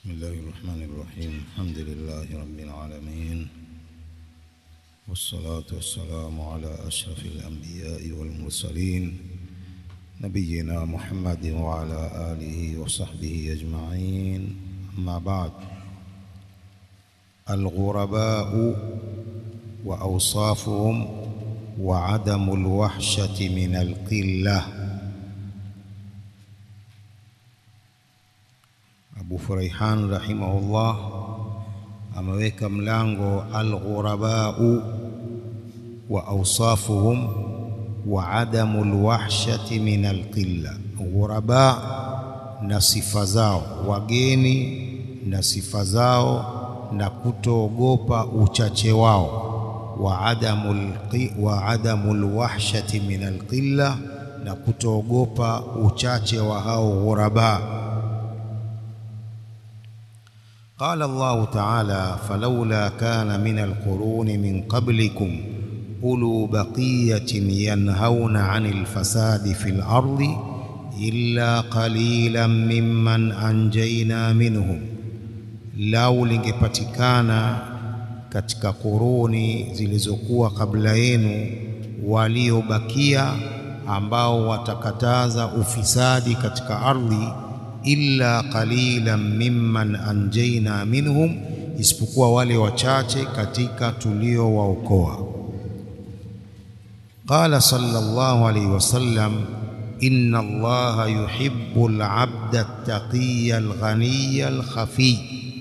بسم الله الرحمن الرحيم الحمد لله رب العالمين والصلاة والسلام على أشرف الأنبياء والمرسلين نبينا محمد وعلى آله وصحبه أجمعين أما بعد الغرباء وأوصافهم وعدم الوحشة من القلة Abu Furaihan rahimahullah ameweka mlango alghurabau wa awsafuhum wa adamu lwahshati min alqilla, ghuraba na sifa zao, wageni na sifa zao, na kutoogopa uchache wao, wa adamu wa adamu lwahshati min alqilla, na kutoogopa uchache wa hao ghuraba. قال الله تعالى فلولا كان من القرون من قبلكم أولو بقية ينهون عن الفساد في الأرض إلا قليلا ممن أنجينا منهم lau lingepatikana katika kuruni zilizokuwa kabla yenu waliobakia ambao watakataza ufisadi katika ardhi illa qalilan mimman anjaina minhum, isipokuwa wale wachache katika tuliowaokoa. Qala sallallahu alayhi wasallam, inna Allaha yuhibbu al-abda at-taqiyya al-ghaniyya al-khafiy.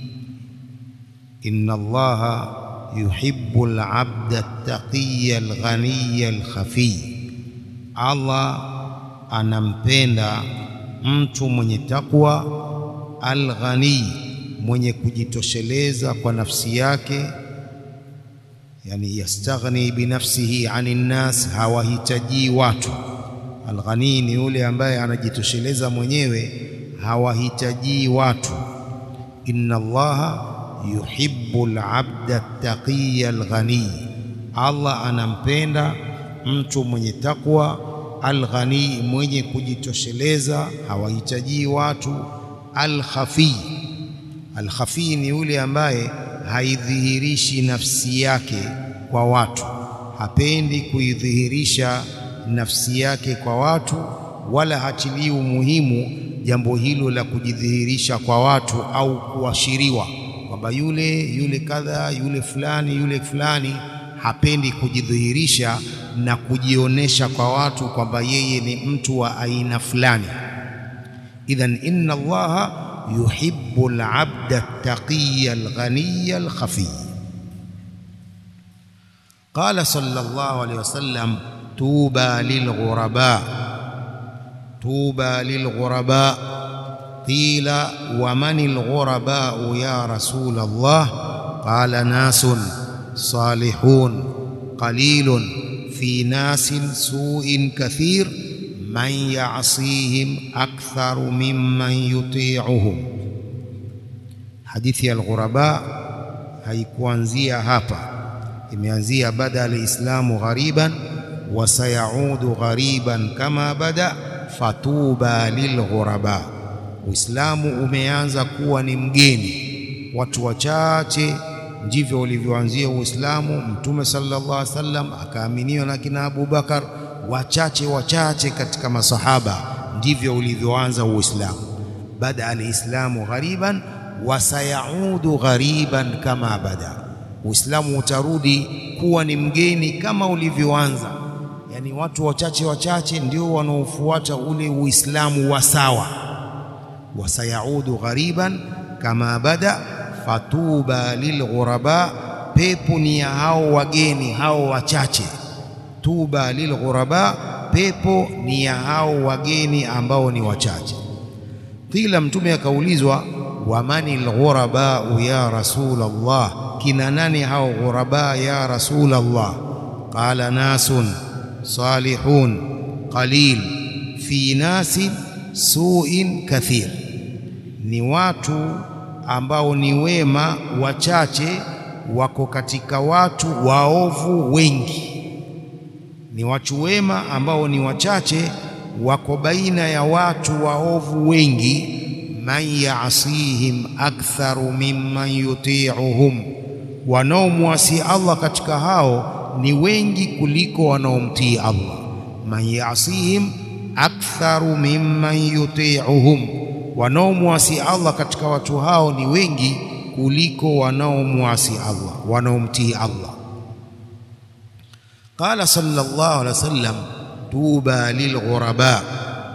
Inna Allaha yuhibbu al-abda at-taqiyya al-ghaniyya al-khafiy, Allah anampenda mtu mwenye takwa alghani, mwenye kujitosheleza kwa nafsi yake, yani yastaghni binafsihi ani nnas, hawahitaji watu. Alghani ni yule ambaye anajitosheleza mwenyewe, hawahitaji watu. Inna Allaha yuhibbu alabda taqiya alghani, Allah anampenda mtu mwenye takwa alghani mwenye kujitosheleza hawahitaji watu. Alkhafi, alkhafi ni yule ambaye haidhihirishi nafsi yake kwa watu, hapendi kuidhihirisha nafsi yake kwa watu, wala hatilii umuhimu jambo hilo la kujidhihirisha kwa watu au kuashiriwa kwamba yule yule kadha yule fulani yule fulani hapendi kujidhihirisha na kujionyesha kwa watu kwamba yeye ni mtu wa aina fulani. Idhan, inna Allaha yuhibbu al-abda at-taqiyya al-ghaniyya al-khafiy. Qala sallallahu alayhi wasallam, tuba lilghuraba, tuba lilghuraba. Qila wa mani al-ghuraba ya rasul Allah? Qala nasun salihun qalilun fi nasin suin kathir man yasihim aktharu mimman yuti'uhum. Hadithi ya alghuraba haikuanzia hapa, imeanzia bada alislamu ghariban wa sayaudu ghariban kama bada fatuba lilghuraba. Uislamu umeanza kuwa ni mgeni, watu wachache ndivyo ulivyoanzia Uislamu. Mtume sallallahu alaihi wasallam akaaminiwa na kina Abu Bakar, wachache wachache katika masahaba, ndivyo ulivyoanza Uislamu. Bada alislamu ghariban wa sayaudu ghariban kama bada, Uislamu utarudi kuwa ni mgeni kama ulivyoanza. Yani watu wachache wachache ndio wanaofuata ule Uislamu wa sawa. wa sayaudu ghariban kama bada fatuba lilghuraba, pepo ni ya hao wageni hao wachache. Tuba lilghuraba, pepo ni ya hao wageni ambao ni wachache. Qila, Mtume akaulizwa, wamani lghurabau ya rasul Allah, kina nani hao ghuraba ya rasul Allah? Qala nasun salihun qalil fi nasin suin kathir, ni watu ambao ni wema wachache wako katika watu waovu wengi. Ni watu wema ambao ni wachache wako baina ya watu waovu wengi. man yasihim aktharu mimman yuti'uhum, wanaomwasi Allah katika hao ni wengi kuliko wanaomtii Allah. Man yasihim aktharu mimman yuti'uhum, wanaomwasi Allah katika watu hao ni wengi kuliko wanaomwasi Allah, wanaomtii Allah. Qala sallallahu alaihi wasallam, tuba lilghuraba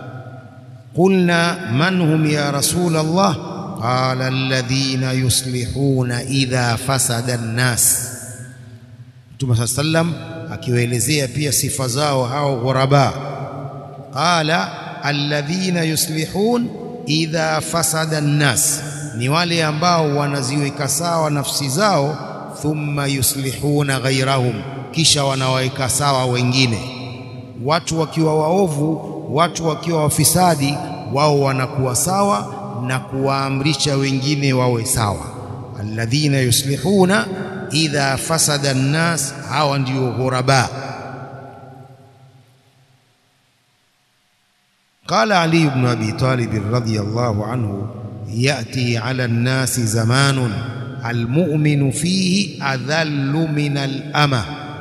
qulna man hum ya rasul Allah qala alladhina yuslihuna idha fasada an-nas. Mtume saa sallam akiwaelezea pia sifa zao hao ghuraba, qala alladhina yuslihun idha fasada an-nas, ni wale ambao wanaziweka sawa nafsi zao, thumma yuslihuna ghairahum, kisha wanawaweka sawa wengine. Watu wakiwa waovu, watu wakiwa wafisadi, wao wanakuwa sawa na kuwaamrisha wengine wawe sawa. Alladhina yuslihuna idha fasada an-nas, hawa ndio ghuraba. Qala Ali ibn Abi Talib radhiyallahu anhu, yati ala an-nasi zamanun almu'minu fihi adhallu min al-ama,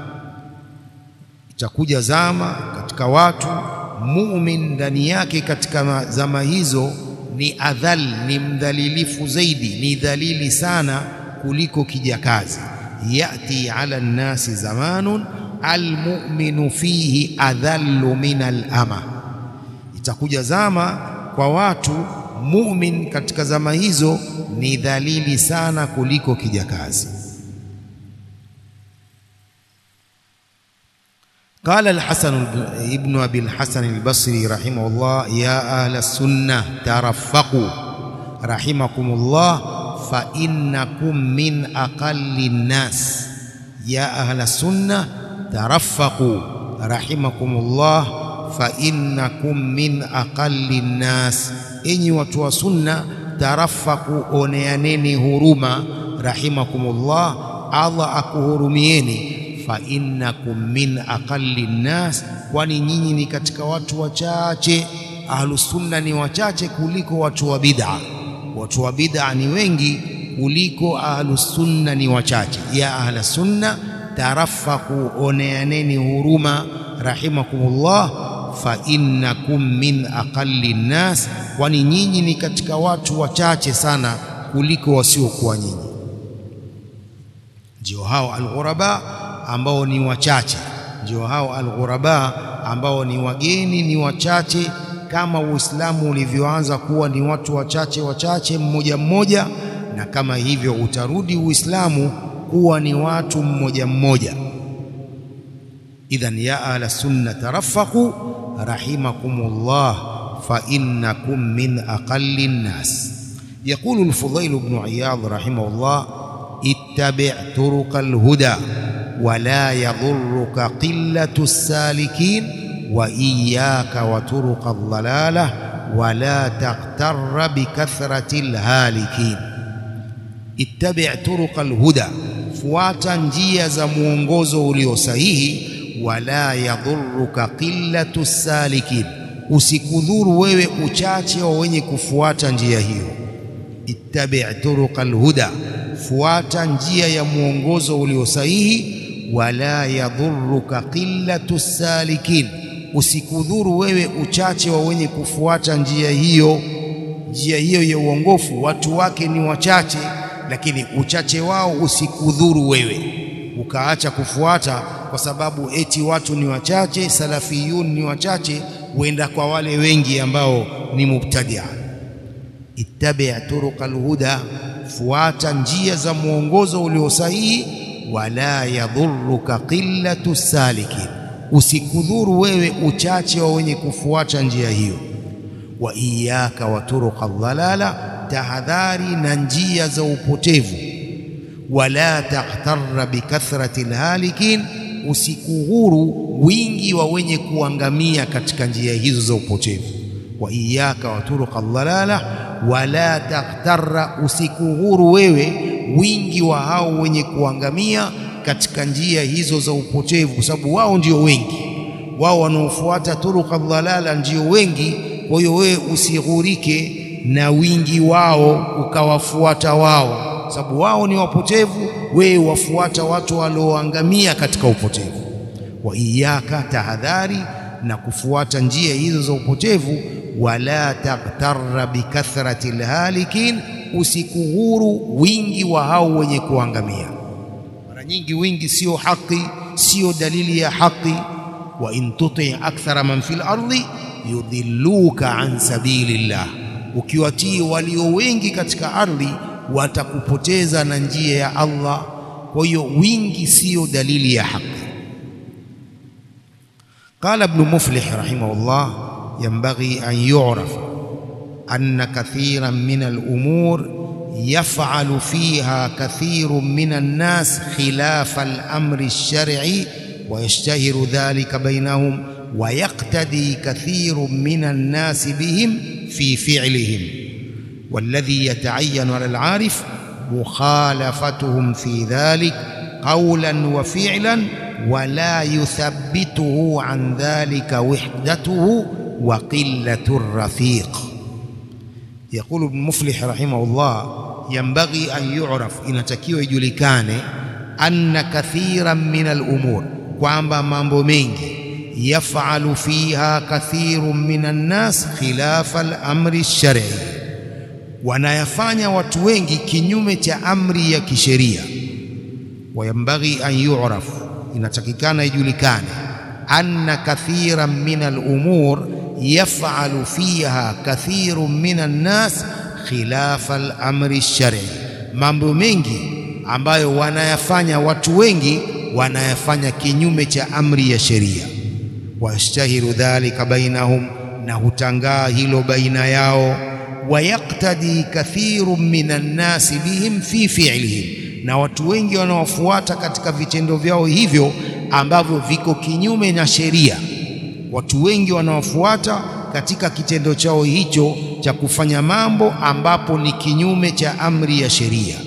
itakuja zama katika watu mumin ndani yake katika zama hizo ni adhal, ni mdhalilifu zaidi, ni dhalili sana kuliko kijakazi. Yati ala nnasi zamanun almu'minu fihi adhallu min alama, itakuja zama kwa watu mumin katika zama hizo ni dhalili sana kuliko kijakazi. Qala al-Hasan ibn Abi al-Hasan al-Basri rahimahullah, ya ahla sunnah taraffaqu rahimakumullah fa innakum min aqalli nnas. Ya ahla sunnah taraffaqu rahimakumullah fa innakum min aqalli nnas, enyi watu wa sunna, tarafaku, oneaneni huruma, rahimakumullah, Allah akuhurumieni. Fa innakum min aqalli nnas, kwani nyinyi ni katika watu wachache. Ahlusunna ni wachache kuliko watu wa bid'a. Watu wa bid'a ni wengi kuliko ahlusunna ni wachache. Ya ahla sunna tarafaku, oneaneni huruma, rahimakumullah fa innakum min aqalli nnas, kwani nyinyi ni katika watu wachache sana kuliko wasiokuwa nyinyi. Ndio hao alghuraba ambao ni wachache, ndio hao alghuraba ambao ni wageni, ni wachache, kama Uislamu ulivyoanza kuwa ni watu wachache wachache, mmoja mmoja, na kama hivyo utarudi Uislamu kuwa ni watu mmoja mmoja. Idhan ya ahla sunna tarafaqu rahimakumullah fa innakum min aqalli nnas. Yaqulu al-Fudayl ibn Iyad rahimahullah, ittabi' turuqa al-huda wa la yadhurruka qillatu as-salikin wa iyyaka wa turuqa ad-dalalah wa la taghtarra bi kathrati al-halikin. Ittabi' turuqa al-huda, fuata njia za mwongozo ulio sahihi wala yadhuruka qillatu salikin, usikudhuru wewe uchache wa wenye kufuata njia hiyo. Ittabi' turuqa alhuda, fuata njia ya mwongozo ulio sahihi. Wala yadhuruka qillatu salikin, usikudhuru wewe uchache wa wenye kufuata njia hiyo. Njia hiyo ya uongofu watu wake ni wachache, lakini uchache wao usikudhuru wewe ukaacha kufuata kwa sababu eti watu ni wachache, salafiyun ni wachache, huenda kwa wale wengi ambao ni mubtadia. Ittabi' turuqa alhuda, fuata njia za mwongozo ulio sahihi. Wala yadhuruka qillatu salikin, usikudhuru wewe uchache wa wenye kufuata njia hiyo. Wa iyyaka wa turuqa dhalala, tahadhari na njia za upotevu wala taghtarra bikathrati lhalikin, usikughuru wingi wa wenye kuangamia katika njia hizo za upotevu. Wa iyyaka wa turuqa dhalala wala taghtarra, usikughuru wewe wingi wa hao wenye kuangamia katika njia hizo za upotevu, kwa sababu wao ndio wengi, wao wanaofuata turuqa dhalala ndio wengi. Kwa hiyo wewe usighurike na wingi wao ukawafuata wao, sababu wao ni wapotevu, wewe wafuata watu walioangamia katika upotevu. Wa iyaka, tahadhari na kufuata njia hizo za upotevu. Wala taghtarra bikathrati lhalikin, usikughuru wingi wa hao wenye kuangamia. Mara nyingi wingi sio haki, sio dalili ya haki. Wa in tuti akthara man fil ardi yudhilluka an sabilillah, ukiwatii walio wengi katika ardhi watakupoteza na njia ya Allah. Kwa hiyo wingi sio dalili ya haki. Qala Ibn Muflih rahimahullah, yanbaghi an yu'raf anna kathiran min al-umur yaf'alu fiha kathirun min an-nas khilafa al-amri ash-shar'i wa yashtahiru dhalika bainahum wa yaqtadi kathirun min an-nas bihim fi fi'lihim walladhi yata'ayyanu 'ala al-'arif mukhalafatuhum fi dhalik qawlan wa fi'lan wala yuthabbituhu an dhalika wihdatuhu wa qillatu rafiq. Yaqulu Ibn Muflih rahimahullah, yanbaghi an yu'raf, inatakiwa ijulikane, anna kathiran min al-umur, kwamba mambo mengi, yafalu fiha kathirun min an-nas khilafa al-amri ash-shar'i, wanayafanya watu wengi kinyume cha amri ya kisheria. Wayambaghi an yu'raf inatakikana ijulikane, anna kathiran min al-umur yaf'alu fiha kathirun min an-nas khilafa al-amri ash-shar'i, mambo mengi ambayo wanayafanya watu wengi wanayafanya kinyume cha amri ya sheria. Wayashtahiru dhalika bainahum, na hutangaa hilo baina yao. Wayaktadi kathirun min an-nasi bihim fi fi'lihim na watu wengi wanaofuata katika vitendo vyao hivyo ambavyo viko kinyume na sheria. Watu wengi wanaofuata katika kitendo chao hicho cha kufanya mambo ambapo ni kinyume cha amri ya sheria.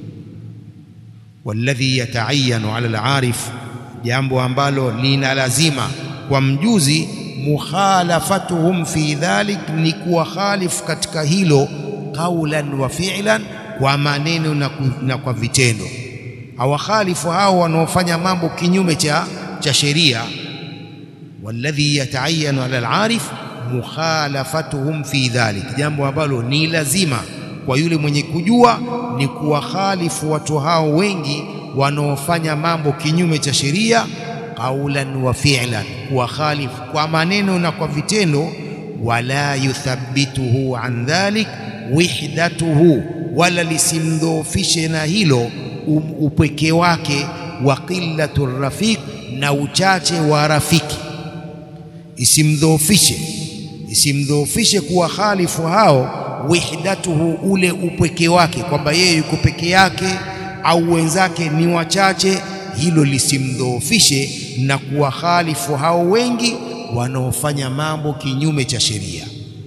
Walladhi yataayanu ala al-arif, jambo ambalo lina lazima kwa mjuzi, mukhalafatuhum fi dhalik, ni kuwakhalifu katika hilo, qaulan wa fi'lan kwa maneno na, na kwa vitendo. Hawakhalifu hao wanaofanya mambo kinyume cha, cha sheria. Walladhi yataayanu ala al-arif mukhalafatuhum fi dhalik, jambo ambalo ni lazima kwa yule mwenye kujua ni kuwakhalifu watu hao wengi wanaofanya mambo kinyume cha sheria, qaulan wa fi'lan, kuwakhalifu kwa maneno na kwa vitendo. Wala yuthabbituhu an dhalik wihdatuhu wala lisimdhoofishe na hilo upweke wake, wa qillatu rafiq, na uchache wa rafiki, isimdhoofishe isimdhoofishe kuwa khalifu hao, wihdatuhu, ule upweke wake, kwamba yeye yuko peke yake au wenzake ni wachache, hilo lisimdhoofishe na kuwa khalifu hao wengi wanaofanya mambo kinyume cha sheria.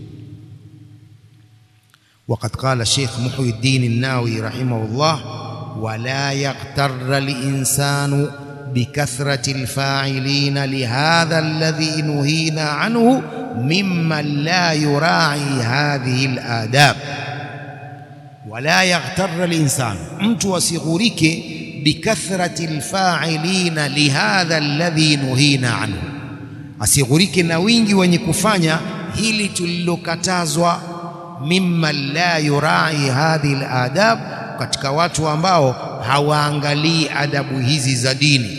Waqad qala Sheikh Muhyiddin an-Nawawi rahimahullah, wala yaghtarra linsanu bikathrati alfa'ilina lihadha alladhi nuhina anhu mimman la yura'i hadhihi aladab. Wala yaghtarra linsanu, mtu asighurike bikathrati alfa'ilina lihadha alladhi nuhina anhu, asighurike na wingi wenye kufanya hili tulilokatazwa mimman la yurai hadhihi aladab, katika watu ambao hawaangalii adabu hizi za dini.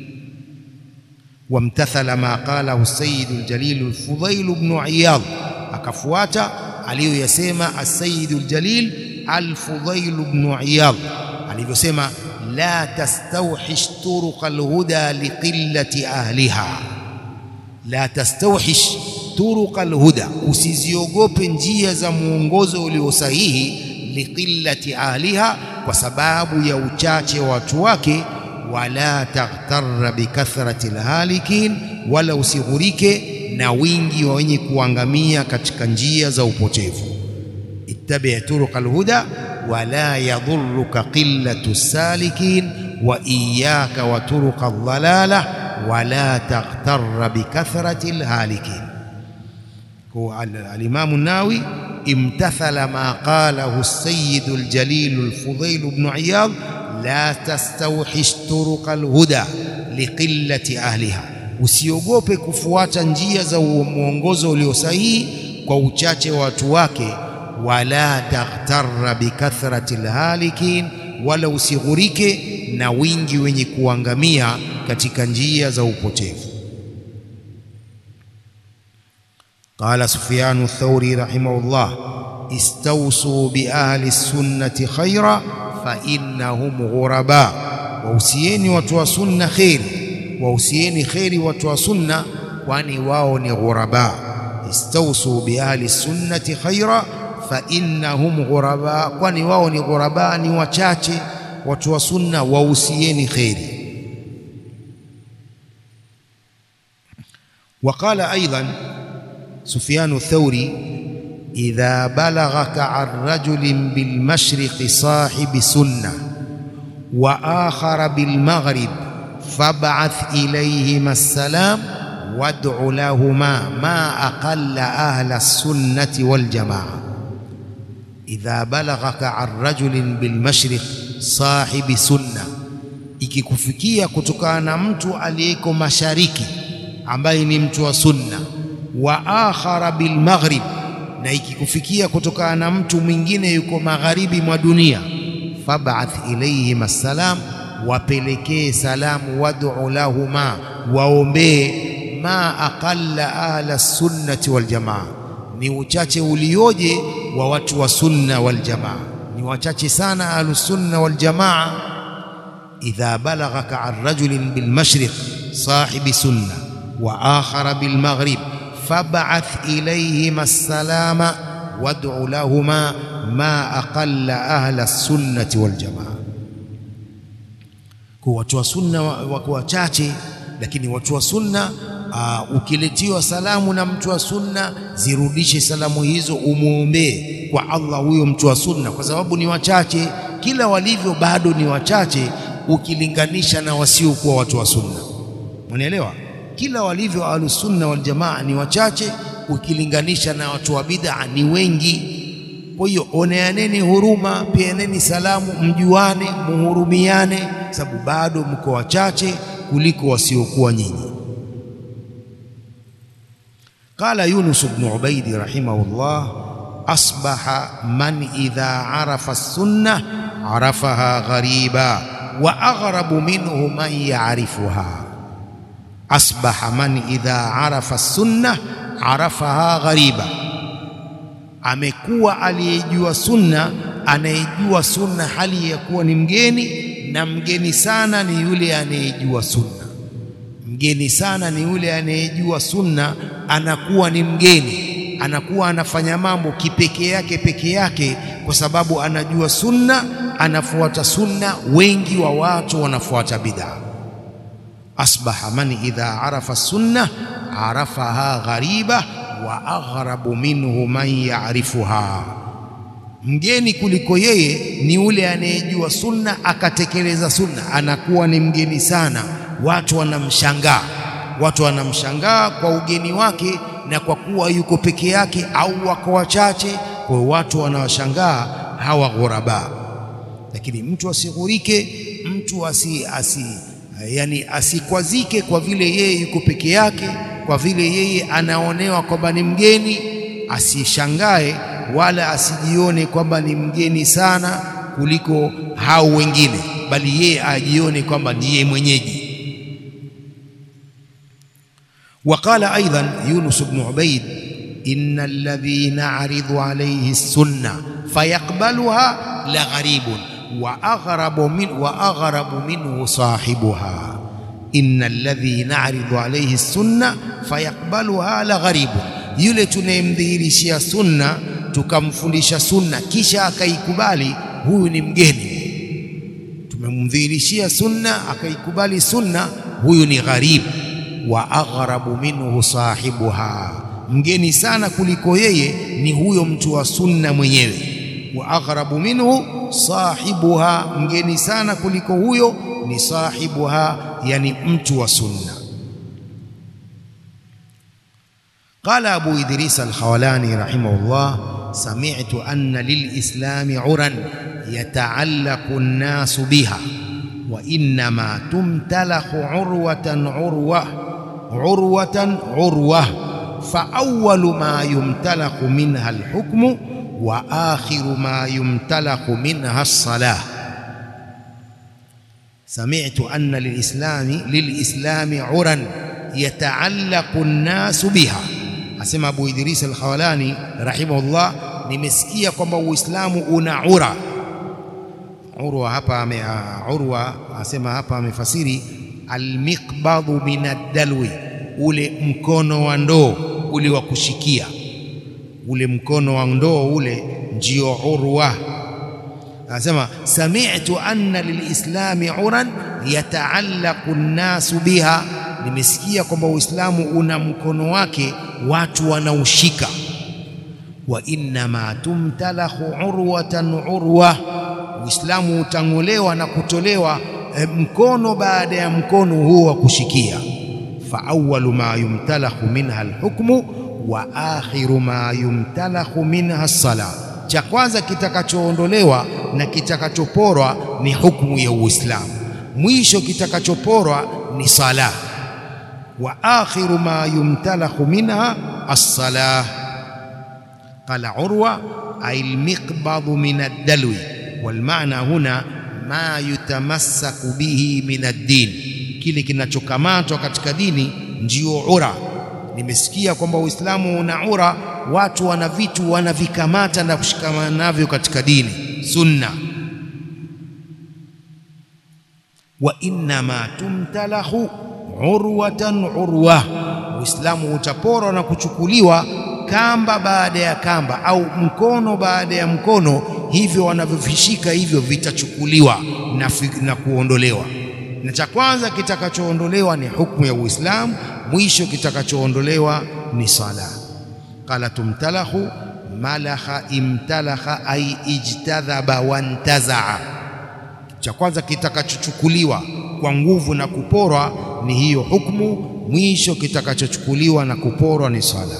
Wamtathala ma qalahu Sayyidu Aljalil Alfudhail ibn Iyad, akafuata aliyoyasema Assayidu Aljalil Alfudhail ibn Iyad alivyosema, la tastawhish turuq alhuda liqillati ahliha, la tastawhish turuqa alhuda, usiziogope njia za mwongozo ulio sahihi. Liqillati ahliha, kwa sababu ya uchache wa watu wake. Wala taghtarra bikathrati alhalikin, wala usighurike na wingi wa wenye kuangamia katika njia za upotevu. Ittabi turuqa alhuda wala yadhurruka qillatu salikin wa iyyaka wa turuqa aldhalala wala taghtarra bikathrati alhalikin. Kwa Alimamu Nawawi امتثل ما قاله السيد الجليل الفضيل بن عياض لا تستوحش طرق الهدى لقلة أهلها usiogope kufuata njia za mwongozo ulio sahihi kwa uchache wa watu wake wala taghtarra bikathrati lhalikin wala usighurike na wingi wenye kuangamia katika njia za upotevu qala sufyanu thauri rahimahullah istawsu biahli sunnati khaira fa innahum ghuraba wausieni watu wa sunna kheri wausieni kheri watu wa sunna kwani wao ni ghuraba istawsu biahli sunnati khaira fa innahum ghuraba kwani wao ni ghuraba ni wachache watu wa sunna wausieni kheri وقال أيضا سفيان الثوري إذا بلغك عن رجل بالمشرق صاحب سنة وآخر بالمغرب فابعث إليهما السلام وادع لهما ما أقل أهل السنة والجماعة إذا بلغك عن رجل بالمشرق صاحب سنة ikikufikia kutokana na mtu aliyeko mashariki ambaye ni mtu wa sunna wa akhara bil maghrib na ikikufikia kutokana na mtu mwingine yuko magharibi mwa dunia fab'ath ilayhim assalam wapelekee salamu wad'u lahuma waombee ma aqalla ahla sunnati wal jamaa ni uchache ulioje wa watu wa sunna wal jamaa ni wachache sana ahlu sunna wal jamaa idha balaghaka an rajulin bil mashriq sahibi sunna wa akhara bil maghrib fab'ath ilayhima assalama wad'u lahuma ma aqalla ahla sunnati wal jamaa kwa watu wa sunna wako wachache lakini watu wa sunna uh, ukiletiwa salamu na mtu wa sunna zirudishe salamu hizo umwombee kwa Allah huyo mtu wa sunna kwa sababu ni wachache kila walivyo bado ni wachache ukilinganisha na wasiokuwa watu wa sunna unaelewa kila walivyo ahlus sunna wal jamaa ni wachache ukilinganisha na watu wa bid'a ni wengi kwa hiyo oneaneni huruma peaneni salamu mjuane muhurumiane sababu bado mko wachache kuliko wasiokuwa nyinyi قال يونس بن عبيد رحمه الله أصبح من إذا عرف السنة عرفها غريبا وأغرب منه من يعرفها أصبح من إذا عرف السنة عرفها غريبا amekuwa aliyejua sunna anayejua sunna hali ya kuwa ni mgeni na mgeni sana ni yule anayejua sunna mgeni sana ni yule anayejua sunna anakuwa ni mgeni anakuwa anafanya mambo kipekee yake peke yake kwa sababu anajua sunna anafuata sunna wengi wa watu wanafuata bid'a asbaha man idha arafa sunna arafaha ghariba wa aghrabu minhu man ya'rifuha mgeni kuliko yeye ni yule anayejua sunna akatekeleza sunna anakuwa ni mgeni sana watu wanamshangaa watu wanamshangaa kwa ugeni wake na kwa kuwa yuko peke yake au wako wachache kwa watu wanawashangaa hawa ghuraba lakini mtu asighurike mtu asi, asi yani asikwazike kwa vile yeye yuko peke yake kwa vile yeye anaonewa kwamba ni mgeni asishangae wala asijione kwamba ni mgeni sana kuliko hao wengine bali yeye ajione kwamba ndiye mwenyeji وقال أيضا يونس بن عبيد إن الذي نعرض عليه السنة فيقبلها لغريب وأغرب من وأغرب منه صاحبها إن الذي نعرض عليه السنة فيقبلها لغريب yule tunayemdhihirishia sunna tukamfundisha sunna kisha akaikubali huyu ni mgeni tumemdhihirishia sunna akaikubali sunna huyu ni gharib wa aghrabu minhu sahibuha mgeni sana kuliko yeye ni huyo mtu wa sunna mwenyewe wa aghrabu minhu sahibuha mgeni sana kuliko huyo ni sahibuha yani mtu wa sunna قال أبو إدريس الخولاني رحمه الله sami'tu anna lilislami uran yataallaqu an-nasu biha wa innama tumtalakhu urwatan urwa urwatan urwa fa awwalu ma yumtalakhu minha al-hukmu wa akhiru ma yumtalakhu minha as-salah سمعت أن للإسلام للإسلام عرا يتعلق الناس بها asema Abu Idris al-Khawlani rahimahullah nimesikia kwamba Uislamu una ura urwa hapa ame urwa asema hapa amefasiri almiqbadhu min ad-dalwi ule mkono wa ndoo ule wa kushikia ule mkono wa ndoo ule ndio urwa anasema sami'tu anna lilislami uran yataallaqu an-nasu biha nimesikia kwamba Uislamu una mkono wake watu wanaushika wa innama tumtalahu urwatan urwa Uislamu utang'olewa na kutolewa e, mkono baada ya mkono huo wa kushikia fa awwalu ma yumtalahu minha alhukmu wa akhiru ma yumtalahu minha as-salah cha kwanza kitakachoondolewa na kitakachoporwa ni hukumu ya Uislamu mwisho kitakachoporwa ni sala wa akhiru ma yumtalakhu minha as-salah qala urwa ay al-miqbad min ad-dalwi wal ma'na huna ma yutamassaku bihi min ad-din kile kinachokamatwa katika dini ndio ura nimesikia kwamba Uislamu una ura watu wana vitu wanavikamata na kushikamana navyo katika dini sunna wa innama tumtalahu urwatan urwa Uislamu utaporwa na kuchukuliwa kamba baada ya kamba au mkono baada ya mkono hivyo wanavyovishika hivyo vitachukuliwa na, na kuondolewa na cha kwanza kitakachoondolewa ni hukumu ya Uislamu mwisho kitakachoondolewa ni sala qala tumtalahu malaha imtalaha ay ijtadhaba wantazaa cha kwanza kitakachochukuliwa kwa nguvu na kuporwa ni hiyo hukumu mwisho kitakachochukuliwa na kuporwa ni sala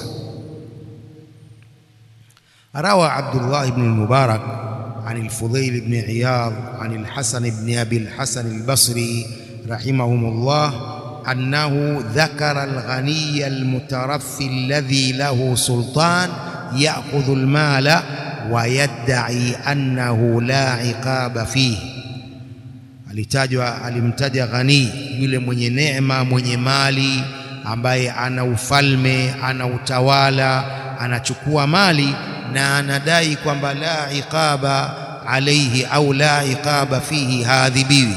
روى عبد الله بن المبارك عن الفضيل بن عياض عن الحسن بن أبي الحسن البصري رحمهم الله أنه ذكر الغني المترفي الذي له سلطان يأخذ المال ويدعي أنه لا عقاب فيه alitajwa alimtaja ghani yule mwenye neema mwenye mali ambaye ana ufalme ana utawala anachukua mali na anadai kwamba la iqaba alayhi au la iqaba fihi hadhibiwi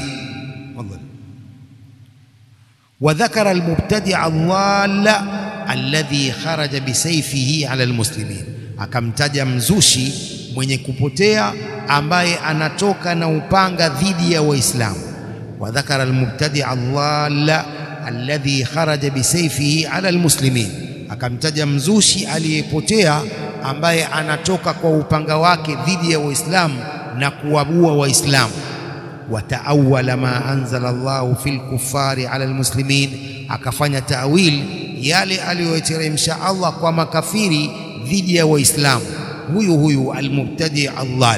وذكر المبتدع الضال الذي خرج بسيفه على المسلمين akamtaja mzushi mwenye kupotea ambaye anatoka na upanga dhidi ya waislamu wadhakara almubtadi' dhalla alladhi kharaja bisayfihi ala almuslimin akamtaja mzushi aliyepotea ambaye anatoka kwa upanga wake dhidi ya waislamu na kuwabua waislamu wataawala ma anzala Allahu fil kuffari ala almuslimin akafanya tawil yale aliyoteremsha Allah kwa makafiri dhidi ya waislamu huyu huyu almubtadi Allah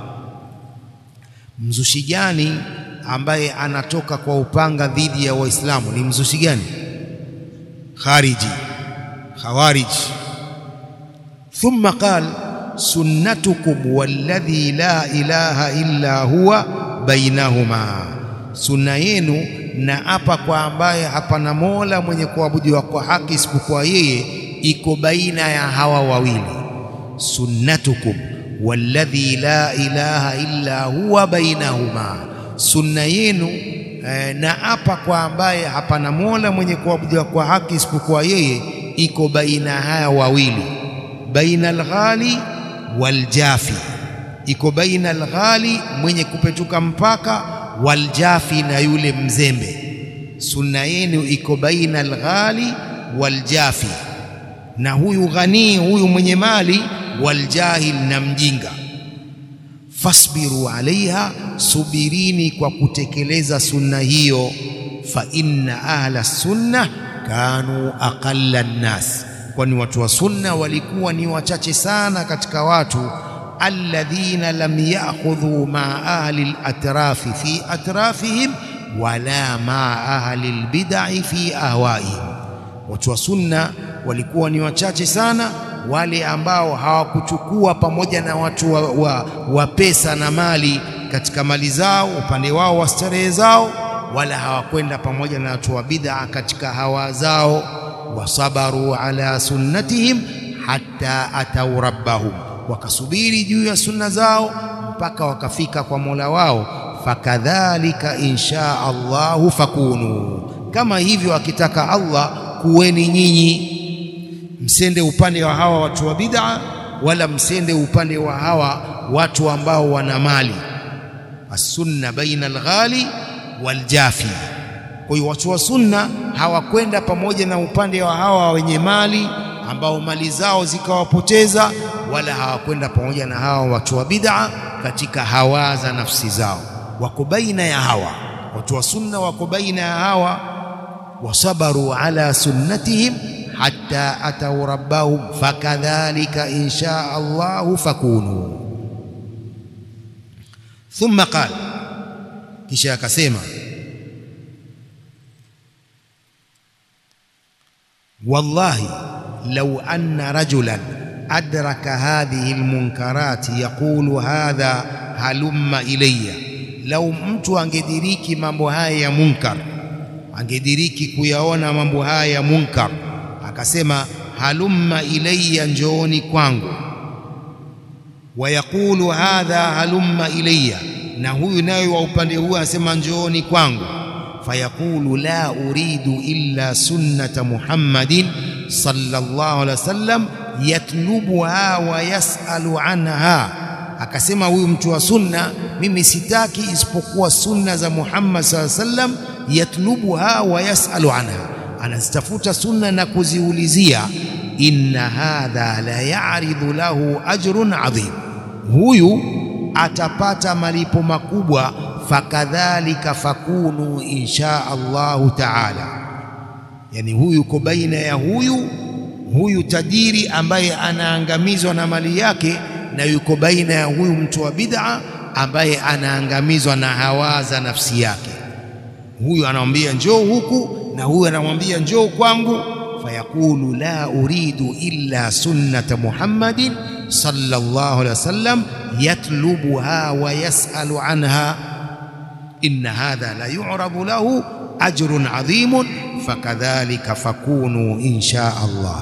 mzushi gani ambaye anatoka kwa upanga dhidi ya waislamu ni mzushi gani khariji khawarij thumma qal sunnatukum walladhi la ilaha illa huwa bainahuma sunna yenu na hapa kwa ambaye hapana mola mwenye kuabudiwa kwa haki isipokuwa yeye iko baina ya hawa wawili sunnatukum walladhi la ilaha illa huwa bainahuma sunna yenu eh, na hapa kwa ambaye hapana mola mwenye kuabudiwa kwa haki isipokuwa yeye iko baina haya wawili baina alghali waljafi iko baina alghali mwenye kupetuka mpaka waljafi na yule mzembe sunna yenu iko baina alghali waljafi na huyu ghanii huyu mwenye mali waljahil na mjinga fasbiru alaiha subirini kwa kutekeleza sunna hiyo fa inna ahla sunna kanu aqalla nnas kwani watu wa sunna walikuwa ni wachache sana katika watu alladhina lam ya'khudhu ma ahli al-atrafi fi atrafihim wala ma ahli al-bid'i fi ahwaihim watu wa sunna walikuwa ni wachache sana wale ambao hawakuchukua pamoja na watu wa, wa, wa pesa na mali katika mali zao upande wao wa starehe zao wala hawakwenda pamoja na watu wa bid'a katika hawa zao wasabaru ala sunnatihim hatta atau rabbahum wakasubiri juu ya sunna zao mpaka wakafika kwa Mola wao fakadhalika insha Allahu fakunu kama hivyo akitaka Allah kuweni nyinyi msende upande wa hawa watu wa bid'a wala msende upande wa hawa watu ambao wana mali as-sunna baina al-ghali wal-jafi kwa hiyo watu wa sunna hawakwenda pamoja na upande wa hawa wenye mali ambao mali zao zikawapoteza wala hawakwenda pamoja na hawa watu wa bid'a katika hawa za nafsi zao wako baina ya hawa watu wa sunna wako baina ya hawa wasabaru ala sunnatihim hatta atau rabbahum fakadhalika insha Allahu fakunu thumma qala kisha akasema wallahi law anna rajulan adraka hadhihi almunkarati yaqulu hadha halumma ilayya lau mtu angediriki mambo haya ya munkar angediriki kuyaona mambo haya ya munkar akasema halumma ilayya njooni kwangu wayaqulu hadha halumma ilayya na huyu naye wa upande huu anasema njooni kwangu fayaqulu la uridu illa sunnata muhammadin sallallahu alaihi wasallam yatlubuha wa yasalu anha akasema huyu mtu wa sunna mimi sitaki isipokuwa sunna za Muhammad sallallahu alaihi wasallam yatlubuha wa yasalu anha anazitafuta sunna na kuziulizia inna hadha la ya'ridu lahu ajrun adhim huyu atapata malipo makubwa fakadhalika fakunu insha Allahu taala yani huyu yuko baina ya huyu huyu tajiri ambaye anaangamizwa na mali yake na yuko baina ya huyu mtu wa bid'a ambaye anaangamizwa na hawa za nafsi yake huyu anamwambia njoo huku na huyu anamwambia njoo kwangu fayaqulu la uridu illa sunnata muhammadin sallallahu alaihi wasallam yatlubuha wa yasalu anha inna hadha la yu'radu lahu ajrun adhimun fakadhalika fakunu insha Allah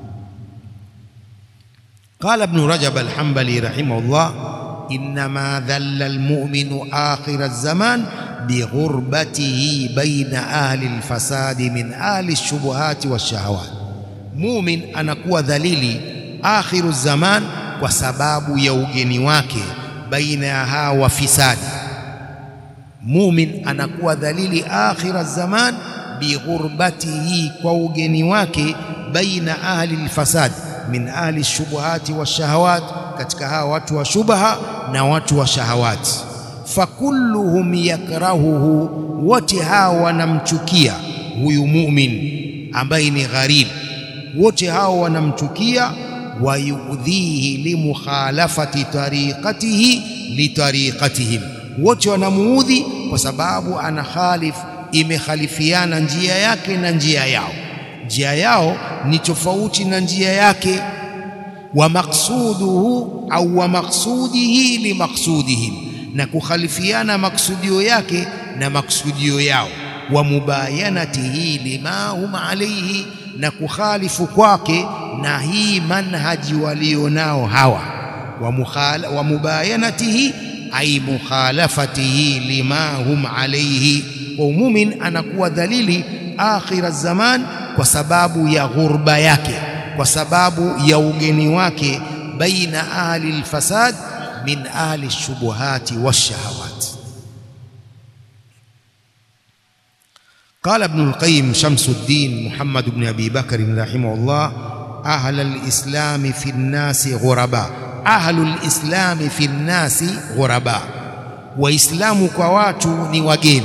قال ابن رجب الحنبلي رحمه الله إنما ذل المؤمن آخر الزمان بغربته بين أهل الفساد من أهل الشبهات والشهوات مؤمن anakuwa dhalili akhiru zaman kwa sababu ya ugeni wake baina ya hawa wafisadi mumin anakuwa dhalili akhira zaman bighurbatihi kwa ugeni wake baina ahli alfasad min ahli shubuhati washahawat katika hawa watu wa shubha na watu wa shahawati fakulluhum yakrahuhu wote hawa wanamchukia huyu mumin ambaye ni gharib wote hao wanamchukia wayudhihi limukhalafati tariqatihi litariqatihim wote wanamuudhi kwa sababu ana khalif imekhalifiana njia yake na njia yao njia yao ni tofauti na njia yake wa maqsuduhu au wa maqsudihi li maqsudihim na kukhalifiana maksudio yake na maksudio yao wa mubayanatihi lima hum alayhi na kukhalifu kwake na hii manhaji walionao hawa wa, mukhala, wa mubayanatihi ay mukhalafatihi lima hum alayhi wa mumin anakuwa dhalili akhira zaman kwa sababu ya ghurba yake kwa sababu ya ugeni wake baina ahli alfasad min ahli shubuhati washahawat قال ابن القيم شمس الدين محمد بن أبي بكر رحمه الله أهل الإسلام في الناس غرباء أهل الإسلام في الناس غرباء وإسلام كواتو ni wageni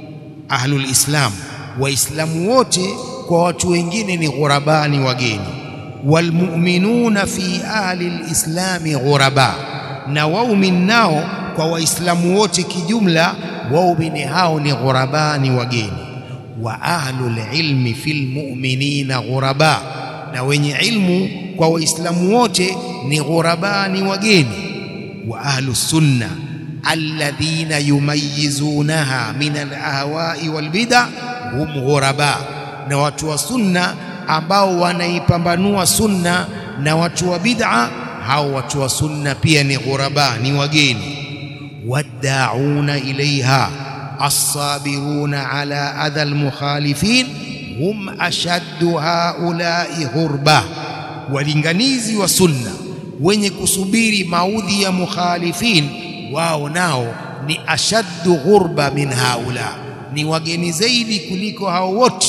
أهل الإسلام waislamu wote kwa watu wengine ni ghuraba ni wageni walmu'minuna fi ahli lislami ghuraba, na waumini nao kwa waislamu wote kijumla, waumini hao ni ghuraba, ni wageni. Wa ahlul ilmi fil mu'minina ghuraba, na wenye ilmu kwa waislamu wote ni ghuraba, ni wageni. Wa ahlu sunna alladhina yumayizunaha min alahwai walbida hum ghuraba, na watu wa sunna ambao wanaipambanua sunna na watu wa bid'a, hao watu wa sunna pia ni ghuraba, ni wageni. Waddauna ilaiha assabiruna ala adha almukhalifin hum ashaddu haulai ghurba, walinganizi wa sunna wenye kusubiri maudhi ya mukhalifin, wao nao ni ashaddu ghurba min haula, ni wageni zaidi kuliko hao wote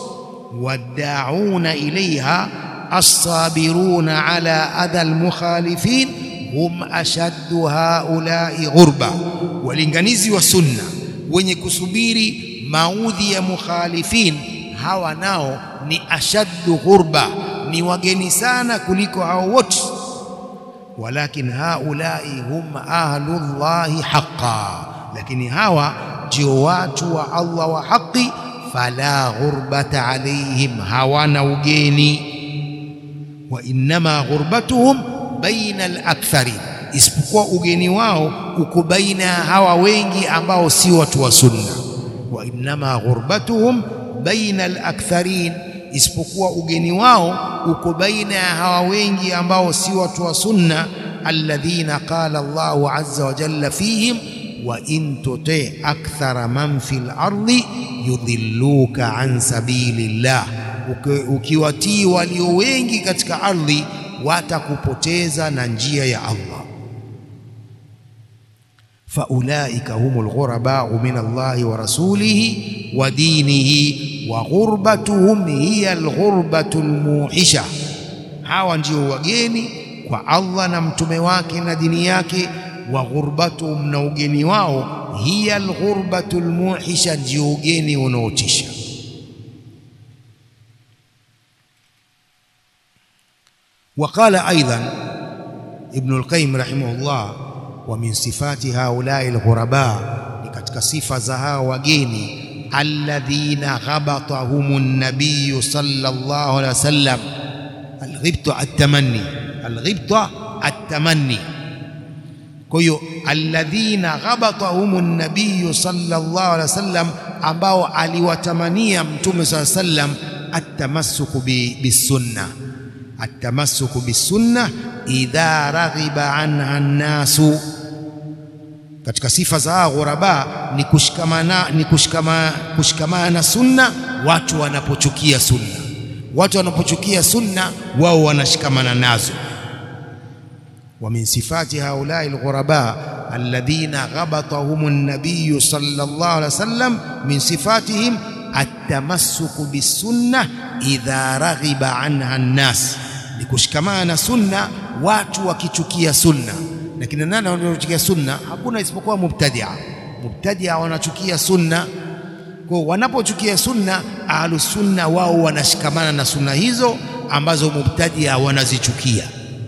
waddauna ilaiha assabiruna ala adha almukhalifin hum ashaddu haulai ghurba, walinganizi wa sunna wenye kusubiri maudhi ya mukhalifin, hawa nao ni ashaddu ghurba, ni wageni sana kuliko hao wote. Walakin haulai hum ahlullahi haqqan, lakini hawa ndio watu wa Allah wa haki fala ghurbata alaihim, hawana ugeni. Wa innama ghurbatuhum baina al-aktharin, isipokuwa ugeni wao uko baina ya hawa wengi ambao si watu wa sunna. Wa innama ghurbatuhum baina al-aktharin, isipokuwa ugeni wao uko baina ya hawa wengi ambao si watu wa sunna. Alladhina qala Allahu azza wa jalla fihim wa in tuti akthara man fil ardi yudhilluka an sabilillah, ukiwatii walio wengi katika ardhi watakupoteza na njia ya Allah. Faulaika humul ghurabau min Allahi wa rasulihi wa dinihi wa ghurbatuhum hiya alghurbatu almuhisha, hawa ndio wageni kwa Allah na mtume wake na dini yake wa ghurbatuhum, na ugeni wao hiya alghurbatu almuhisha, ndio ugeni unaotisha. Waqala aidan Ibnu Alqayyim rahimahullah, wa min sifati haulai alghuraba, ni katika sifa za hawa wageni, alladhina ghabatahum an-nabiy sallallahu alaihi wasallam. Alghibta at-tamanni, alghibta at-tamanni kwa hiyo alladhina ghabatahum an-nabiy sallallahu alaihi wasallam, ambao aliwatamania mtume sallallahu alaihi wasallam, atamassuku bisunna, atamassuku bisunna idha raghiba anha an-nasu. Katika sifa za ghuraba ni kushikamana, ni kushikamana, kushikamana na sunna watu wanapochukia sunna. Watu wanapochukia sunna, wao wanashikamana nazo wa min sifati haulai alghuraba alladhina ghabatahum an-nabiy sallallahu alaihi wasallam min sifatihim at-tamassuku bis-sunnah idha raghiba anha an-nas, ni kushikamana na sunna watu wakichukia sunna. Na kina nani wanaochukia sunna? Hakuna isipokuwa mubtadia. Mubtadia wanachukia sunna. Kwa wanapochukia sunna, ahlus sunna wao wanashikamana na sunna hizo ambazo mubtadia wanazichukia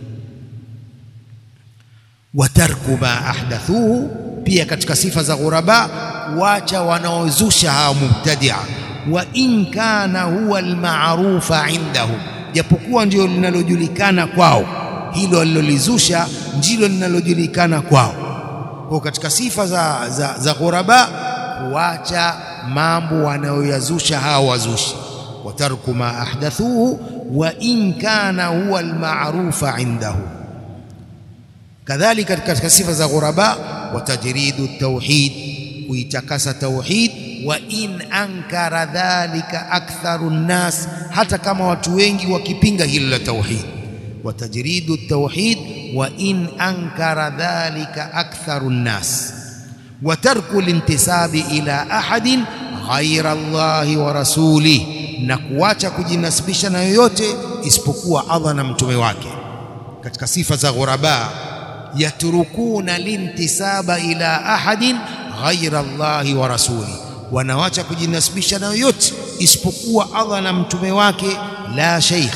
wa tarku ma ahdathuhu, pia katika sifa za ghuraba wacha wanaozusha hawa mubtadia. Wa in kana huwa almarufa indahum, japokuwa ndio linalojulikana kwao, hilo alilolizusha ndilo linalojulikana kwao. Kwa katika sifa za, za, za ghuraba kuacha mambo wanayoyazusha hawa wazushi. Wa tarku ma ahdathuhu wa in kana huwa almarufa indahum kadhalika katika sifa za ghuraba wa tajridu tauhid, kuitakasa tauhid. Wa in ankara dhalika aktharu nnas, hata kama watu wengi wakipinga hilo la tauhid. Wa tajridu tauhid wa in ankara dhalika aktharu nnas. Wa tarku lintisabi ila ahadin ghaira Allahi wa rasulih, na kuacha kujinasibisha na yoyote isipokuwa Allah na mtume wake. Katika sifa za ghuraba yatrukuna lintisaba ila ahadin ghaira Allahi wa rasuli, wanawacha kujinasibisha na yoyote isipokuwa Allah na mtume wake. La sheikh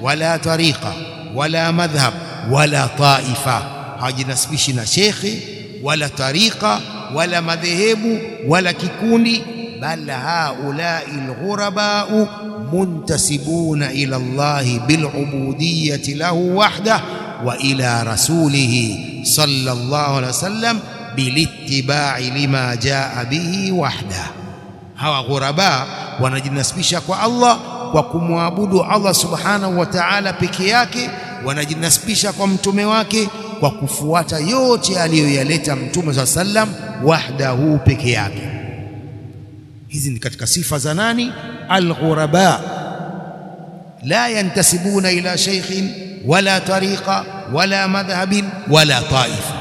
wala tariqa wala madhhab wala taifa, hawajinasibishi na shekhe wala tariqa wala madhehebu wala kikundi, bal haulai alghurabau muntasibuna ila Allahi bilubudiyati lahu wahdah wa ila rasulihi sallallahu alaihi wasallam bilittibai lima jaa bihi wahdah. Hawa ghuraba wanajinasibisha kwa Allah kwa kumwabudu Allah subhanahu wa ta'ala peke yake, wanajinasibisha kwa mtume wake kwa kufuata yote aliyoyaleta mtume saa sallam wahdahu peke yake. Hizi ni katika sifa za nani? Alghuraba, la yantasibuna ila sheikhin wala tariqa wala madhhabin wala taifa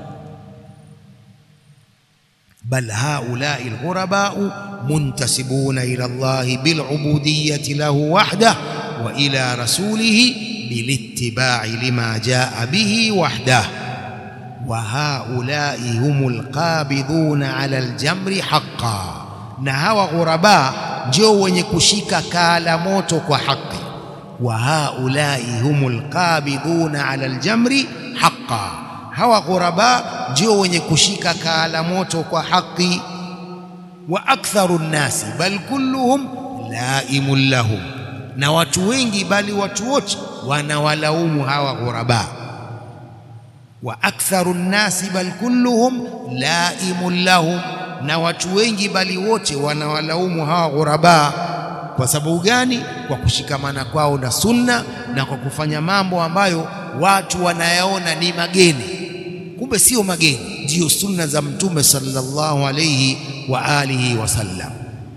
bal haulai alghurabau muntasibuna ila Allahi bilubudiyati lahu wahdah wa ila rasulihi bilittibai lima jaa bihi wahdah wa haulai humul qabidhuna ala aljamri haqqan, na hawa ghuraba ndio wenye kushika kaala moto kwa haki. Wa haulai humul qabidhuna ala aljamri haqqan, hawa ghuraba ndio wenye kushika kaala moto kwa haki. Wa aktharu nnasi bal kulluhum laimun lahum, na watu wengi bali watu wote wanawalaumu hawa ghuraba. Wa aktharu nnasi bal kulluhum laimun lahum, na watu wengi bali wote wanawalaumu hawa ghuraba. Kwa sababu gani? Kwa kushikamana kwao na sunna na kwa kufanya mambo ambayo watu wanayaona ni mageni kumbe sio mageni, ndiyo sunna za Mtume sallallahu alayhi wa alihi wasallam.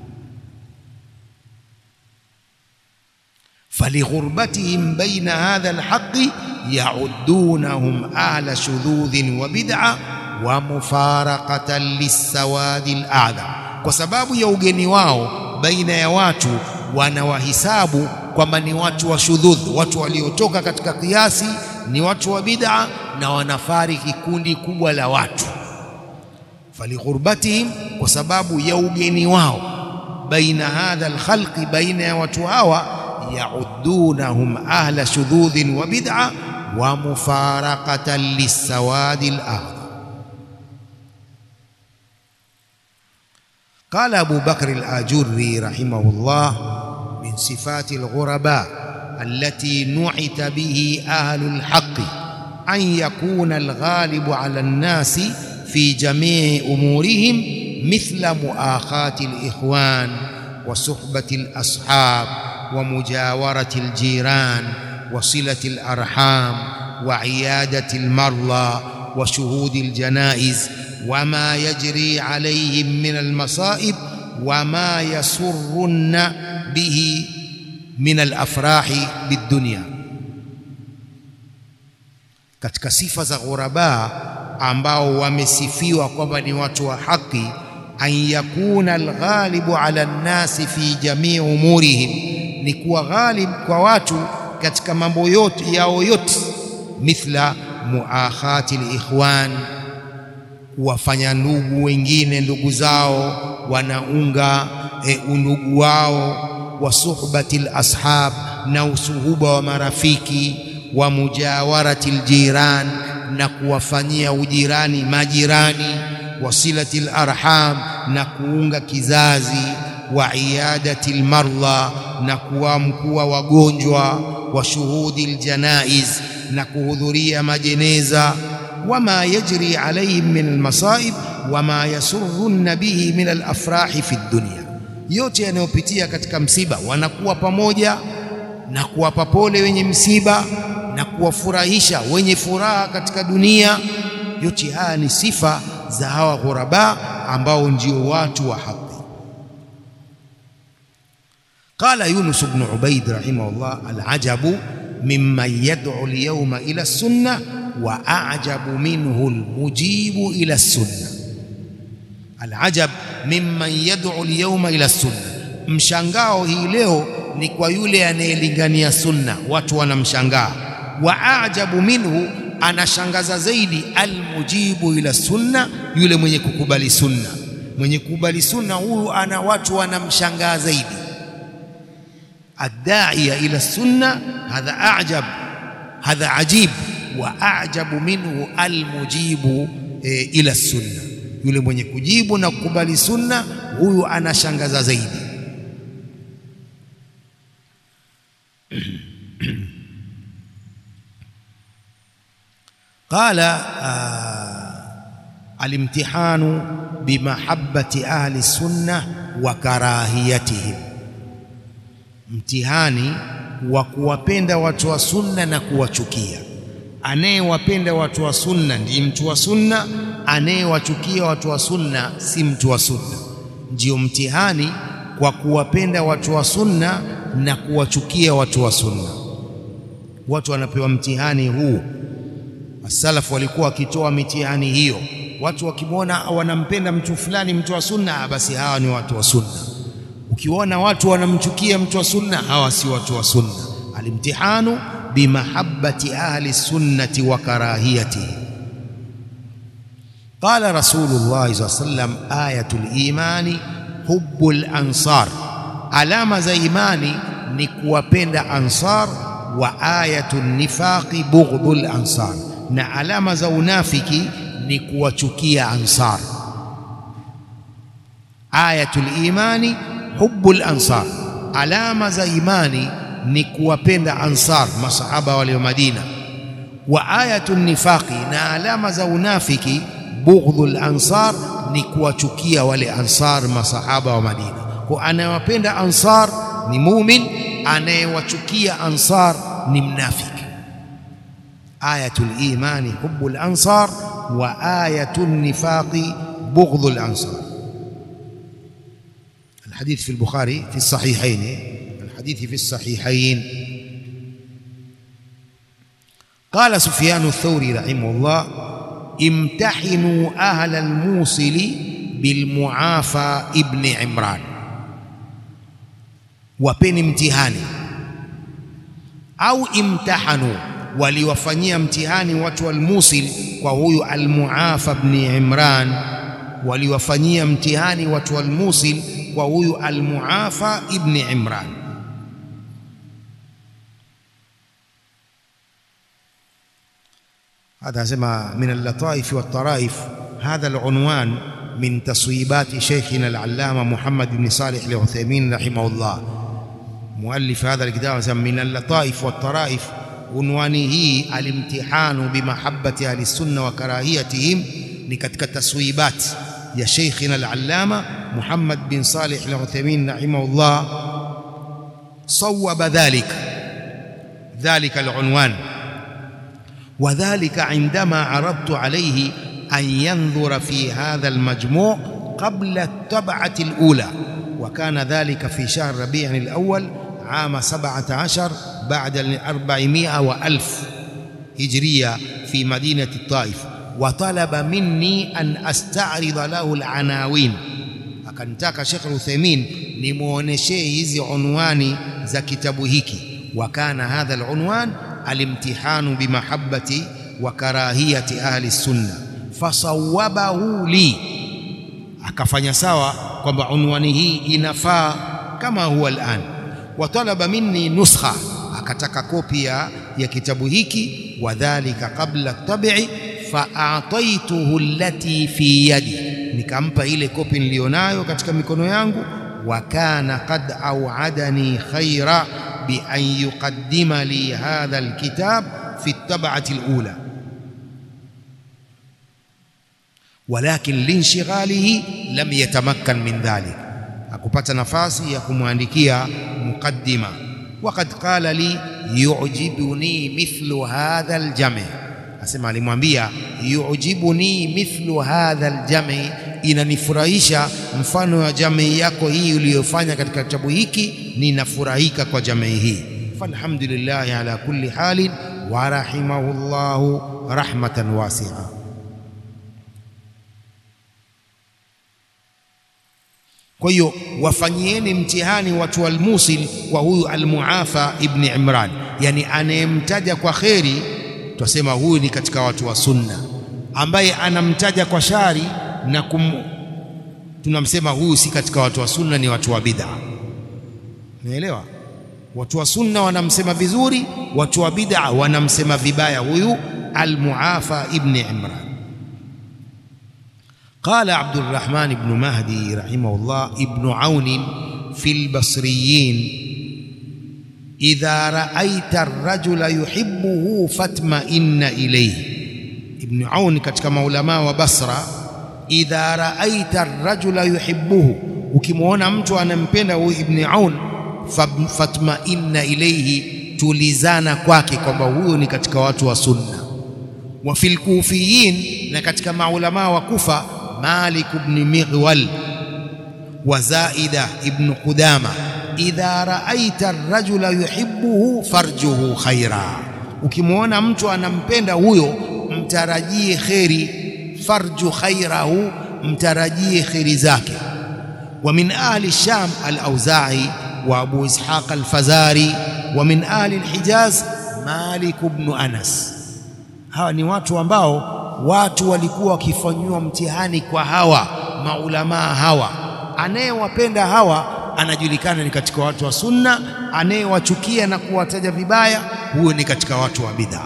falighurbatihim baina hadha alhaqi yaudunahum ahla shududhin wa bid'a wa mufaraqatan lissawadi aladham, kwa sababu ya ugeni wao baina ya watu wanawahisabu kwamba ni watu wa shudhudh, watu waliotoka katika kiasi, ni watu wa bid'a na wanafariki kundi kubwa la watu. Falighurbatihim, kwa sababu ya ugeni wao baina hadha alkhalqi, baina ya watu hawa, yaudunahum ahla shudhudhin wa bid'a wa mufaraqatan lissawadi al-a'dham. Qala Abu Bakr al-Ajurri rahimahullah min sifati al-ghuraba allati nu'ita bihi ahlu al-haqqi an yakuna al-ghalibu ala an-nasi fi jami'i umurihim mithla muakhati al-ikhwan wa suhbati al-ashab wa mujawarati al-jiran wa silati al-arham wa iyadati al-marla wa shuhudi al-janaiz wa ma yajri alayhim min al-masa'ib wa ma yasurrunna bihi min al-afrahi bid-dunya katika sifa za ghuraba ambao wamesifiwa kwamba ni watu wa haki, an yakuna alghalibu ala nnasi fi jamii umurihim, ni kuwa ghalib kwa watu katika mambo yote yao yote, mithla muakhati likhwan, kuwafanya ndugu wengine ndugu zao wanaunga e, undugu wao, wa suhbati lashab, na usuhuba wa marafiki wa mujawarati aljiran, na kuwafanyia ujirani majirani, wasilati larham, na kuunga kizazi, wa iyadati almarla, na kuamkua wagonjwa, wa shuhudi aljanaiz, na kuhudhuria majeneza, wama yajri alaihim min almasaib wama yasurrunna bihi min alafrahi fi dunya, yote yanayopitia katika msiba wanakuwa pamoja na kuwapa pole wenye msiba na kuwafurahisha wenye furaha katika dunia. Yote haya ni sifa za hawa ghuraba ambao ndio watu wa haki. Qala Yunus ibn Ubaid rahimahullah, alajabu mimman yad'u alyawma ila sunna wa a'jabu minhu almujibu ila sunna. Alajab mimman yad'u alyawma ila sunna, mshangao hii leo ni kwa yule anayelingania sunna, watu wanamshangaa wa ajabu minhu, anashangaza zaidi almujibu ila sunna, yule mwenye kukubali sunna. Mwenye kukubali sunna huyu ana watu wanamshangaa zaidi. الداعية إلى السنة هذا أعجب هذا عجيب وأعجب منه المجيب إلى السنة yule mwenye kujibu na kukubali sunna huyu anashangaza zaidi qala alimtihanu bimahabbati ahli sunna wa karahiyatihim mtihani wa kuwapenda watu wa sunna na kuwachukia anayewapenda watu wa sunna ndiye mtu wa sunna anayewachukia watu wa sunna si mtu wa sunna ndio mtihani kwa kuwapenda watu wa sunna na kuwachukia watu wa sunna watu wanapewa mtihani huu Wasalafu walikuwa wakitoa mitihani hiyo. Watu wakimwona wanampenda mtu fulani, mtu wa sunna, basi hawa ni watu wa sunna. Ukiona watu wanamchukia mtu wa sunna, hawa si watu wa sunna. Alimtihanu bimahabbati ahli sunnati wa karahiyatihi. Qala Rasulullah sallallahu alaihi wasallam, ayatul imani hubbul ansar, alama za imani ni kuwapenda ansar, wa ayatul nifaqi bughdul ansar na alama za unafiki ni kuwachukia ansar. Ayatul imani hubbul ansar, alama za imani ni kuwapenda ansar, masahaba wale wa Madina. Wa ayatul nifaqi, na alama za unafiki bughdul ansar, ni kuwachukia wale ansar, masahaba wa Madina. Kwa anayewapenda ansar ni mumin, anayewachukia ansar ni mnafiki. آية الإيمان حب الأنصار وآية النفاق بغض الأنصار الحديث في البخاري في الصحيحين الحديث في الصحيحين قال سفيان الثوري رحمه الله امتحنوا أهل الموصل بالمعافى ابن عمران وبين امتحاني أو امتحنوا waliwafanyia mtihani watu wa Al-Musil kwa huyu Al-Muafa ibn Imran, waliwafanyia mtihani watu wa Al-Musil kwa huyu Al-Muafa ibn Imran. هذا سمى من اللطائف والطرائف هذا العنوان من تصويبات شيخنا العلامة محمد بن صالح العثيمين رحمه الله مؤلف هذا الكتاب من اللطائف والطرائف unwani hii alimtihanu bimahabbati ahli sunna wa karahiyatihim ni katika taswibat ya sheikhina al-allama Muhammad bin Salih al-Uthaymeen rahimahullah sawaba dhalika dhalika al-unwan وذلك عندما عرضت عليه أن ينظر في هذا المجموع قبل الطبعة الأولى وكان ذلك في شهر ربيع الأول عام سبعة عشر بعد الأربعمائة وألف هجرية في مدينة الطائف وطلب مني أن أستعرض له العناوين akanitaka Sheikh Uthaymeen nimuoneshee hizi unwani za kitabu hiki wa kana hadha alunwan alimtihanu bimahabbati wa karahiyati ahli sunna fasawabahu li akafanya sawa kwamba unwani hii inafaa kama huwa al'an watalaba minni nuskha akataka kopia ya kitabu hiki wadhalika qabla tabi'i fa'ataituhu allati fi yadi nikampa ile kopi nilionayo katika mikono yangu wa kana qad au'adani khaira bi an yuqaddima li hadha alkitab fi at-tab'ati al-ula walakin linshghalihi lam yatamakkan min dhalik akupata nafasi ya kumwandikia muqaddima waqad qala li yu'jibuni mithlu hadha aljami asema alimwambia yu'jibuni mithlu hadha aljami inanifurahisha mfano wa jamii yako hii uliyofanya katika kitabu hiki ninafurahika kwa jamii hii falhamdulillah ala kulli halin wa rahimahullahu rahmatan wasi'a Kwa hiyo wafanyieni mtihani watu wa Al-Musil kwa huyu Al-Muafa ibn Imran, yani anayemtaja kwa kheri twasema huyu ni katika watu wa sunna, ambaye anamtaja kwa shari na kum, tunamsema huyu si katika watu wa sunna, ni watu wa bid'a. Umeelewa? watu wa sunna wanamsema vizuri watu wa bid'a wanamsema vibaya huyu al-Muafa ibn Imran قال عبد الرحمن بن مهدي رحمه الله ابن عون في البصريين إذا رأيت الرجل يحبه فاطمئن إليه ابن عون katika maulama wa Basra idha raaita ar-rajula yuhibbuhu ukimwona mtu anampenda huyu ibn Aun fatma'inna ilayhi tulizana kwake kwamba huyo ni katika watu wa sunna wa fil kufiyin na katika maulama wa Kufa Malik ibn Mighwal wa Zaida ibn Qudama idha raaita ar-rajula yuhibbuhu farjuhu khaira ukimwona mtu anampenda huyo mtarajie kheri farju khairahu mtarajie kheri zake wa min ahli sham al-auza'i wa abu ishaq al-fazari wa min ahli al-hijaz malik ibn anas hawa ni watu ambao watu walikuwa wakifanywa mtihani kwa hawa maulamaa hawa anayewapenda hawa anajulikana ni katika watu wa sunna anayewachukia na kuwataja vibaya huyo ni katika watu wa bid'a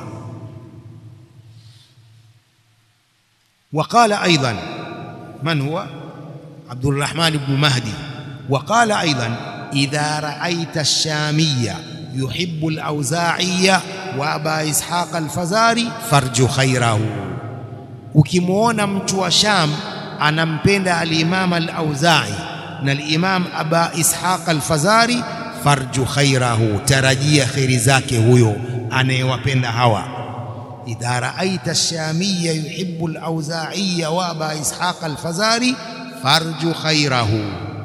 وقال أيضا من هو عبد الرحمن بن مهدي وقال أيضا إذا رأيت الشامية يحب الأوزاعية وأبا إسحاق الفزاري فرج خيره ukimwona mtu wa Sham anampenda al-Imam al-Auza'i na al-Imam Aba Ishaq al-Fazari farju khairahu tarajia khairi zake huyo anayewapenda hawa idha raaita ash-shamiyya yuhibbu al-Auza'i wa Aba Ishaq al-Fazari farju khairahu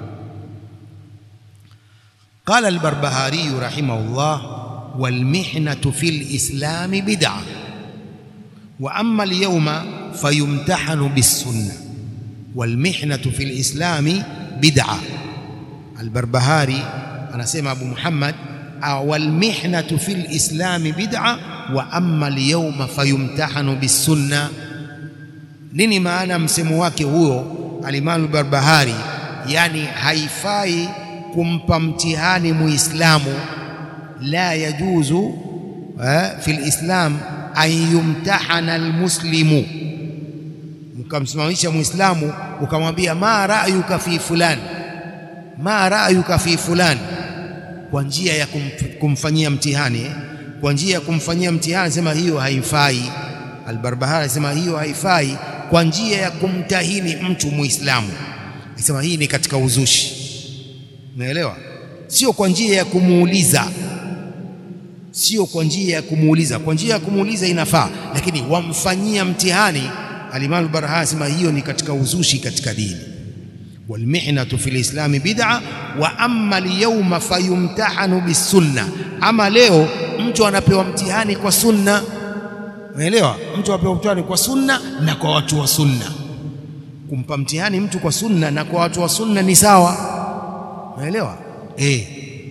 قال البربهاري رحمه الله والمحنة في الإسلام بدعة وأما اليوم فيمتحن بالسنة والمحنة في الإسلام بدعة البربهاري أنا سمع أبو محمد والمحنة في الإسلام بدعة وأما اليوم فيمتحن بالسنة nini maana msemo wake huo alimamu barbahari yani haifai kumpa mtihani muislamu la yajuzu eh, fi lislam an yumtahana almuslimu ukamsimamisha muislamu ukamwambia ma ra'yuka fi fulani ma ra'yuka fi fulani kwa njia ya kumf, kumfanyia mtihani eh? kwa njia ya kumfanyia mtihani sema hiyo haifai albarbahari sema hiyo haifai kwa njia ya kumtahini mtu muislamu sema hii ni katika uzushi unaelewa sio kwa njia ya kumuuliza sio kwa njia ya kumuuliza kwa njia ya kumuuliza inafaa lakini wamfanyia mtihani alimamu barahani sema hiyo ni katika uzushi katika dini walmihnatu fil islami bid'a wa amma alyawma fayumtahanu bisunna ama leo mtu anapewa mtihani kwa sunna unaelewa mtu anapewa mtihani kwa sunna na kwa watu wa sunna kumpa mtihani mtu kwa sunna na kwa watu wa sunna ni sawa unaelewa eh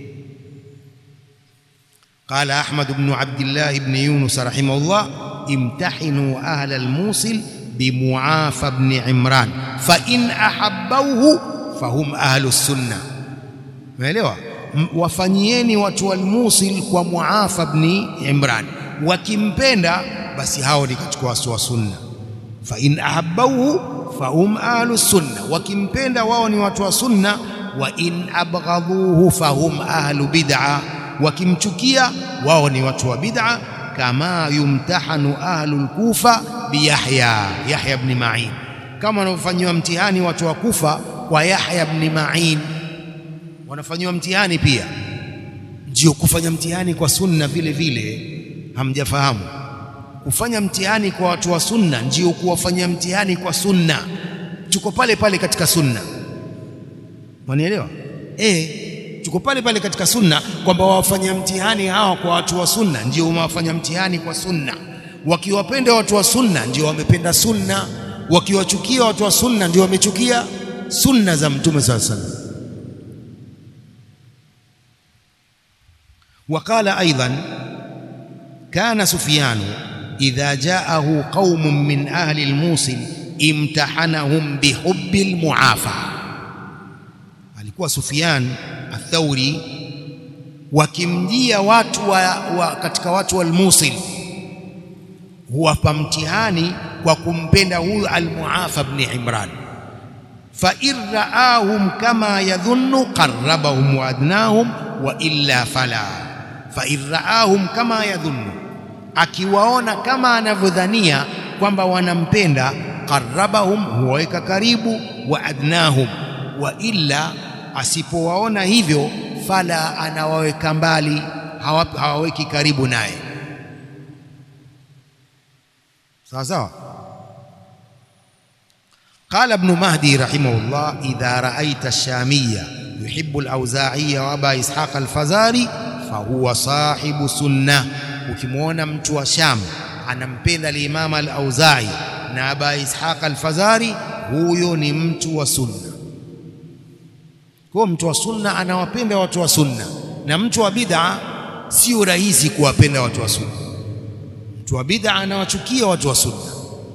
قال أحمد بن عبد الله بن يونس رحمه الله امتحنوا أهل الموصل بمعافى بن عمران فإن أحبوه فهم أهل السنة umeelewa wafanyieni watu wa Musil kwa Muafa ibn Imran wakimpenda basi hao ni katika watu wa sunna fa in ahabbauhu fahum ahlu sunna wakimpenda wao ni watu wa sunna wa in abghadhuhu fahum ahlu bid'a wakimchukia wao ni watu wa bid'a kama yumtahanu ahlul kufa bi Yahya Yahya ibn Ma'in kama wanavyofanywa mtihani watu wa Kufa kwa Yahya ibn Ma'in wanafanywa mtihani pia ndio kufanya mtihani kwa sunna vile vile hamjafahamu kufanya mtihani kwa watu wa sunna ndio kuwafanyia mtihani kwa sunna tuko pale pale katika sunna wanielewa eh tuko pale pale katika sunna kwamba wawafanya mtihani hawa kwa watu wa sunna ndio wawafanya mtihani kwa sunna wakiwapenda watu wa sunna ndio wamependa sunna wakiwachukia watu wa sunna ndio wamechukia sunna za mtume saa sallam وقال أيضا كان سفيان إذا جاءه قوم من أهل الموصل امتحنهم بحب المعافى alikuwa Sufyan Athauri wakimjia watu wa, wa katika watu wa al-Musil huwapa mtihani kwa kumpenda huyu al-Muafa ibn Imran fa in raahum kama yadhunnu qarrabahum wa adnahum wa illa fala fa in raahum kama yadhunnu akiwaona kama anavyodhania kwamba wanampenda qarrabahum huwaweka karibu wa adnahum wa illa asipowaona hivyo fala anawaweka mbali hawaweki karibu naye sawa sawa قال ابن مهدي رحمه الله إذا رأيت الشامية يحب الأوزاعي وأبا إسحاق الفزاري فهو صاحب سنة ukimwona mtu wa Sham anampenda al-Imam al-Auza'i na Aba Ishaq al-Fazari huyo ni mtu wa sunna kwa mtu wa sunna anawapenda watu wa sunna na mtu wa bid'a sio rahisi kuwapenda watu wa sunna mtu wa bid'a anawachukia watu wa sunna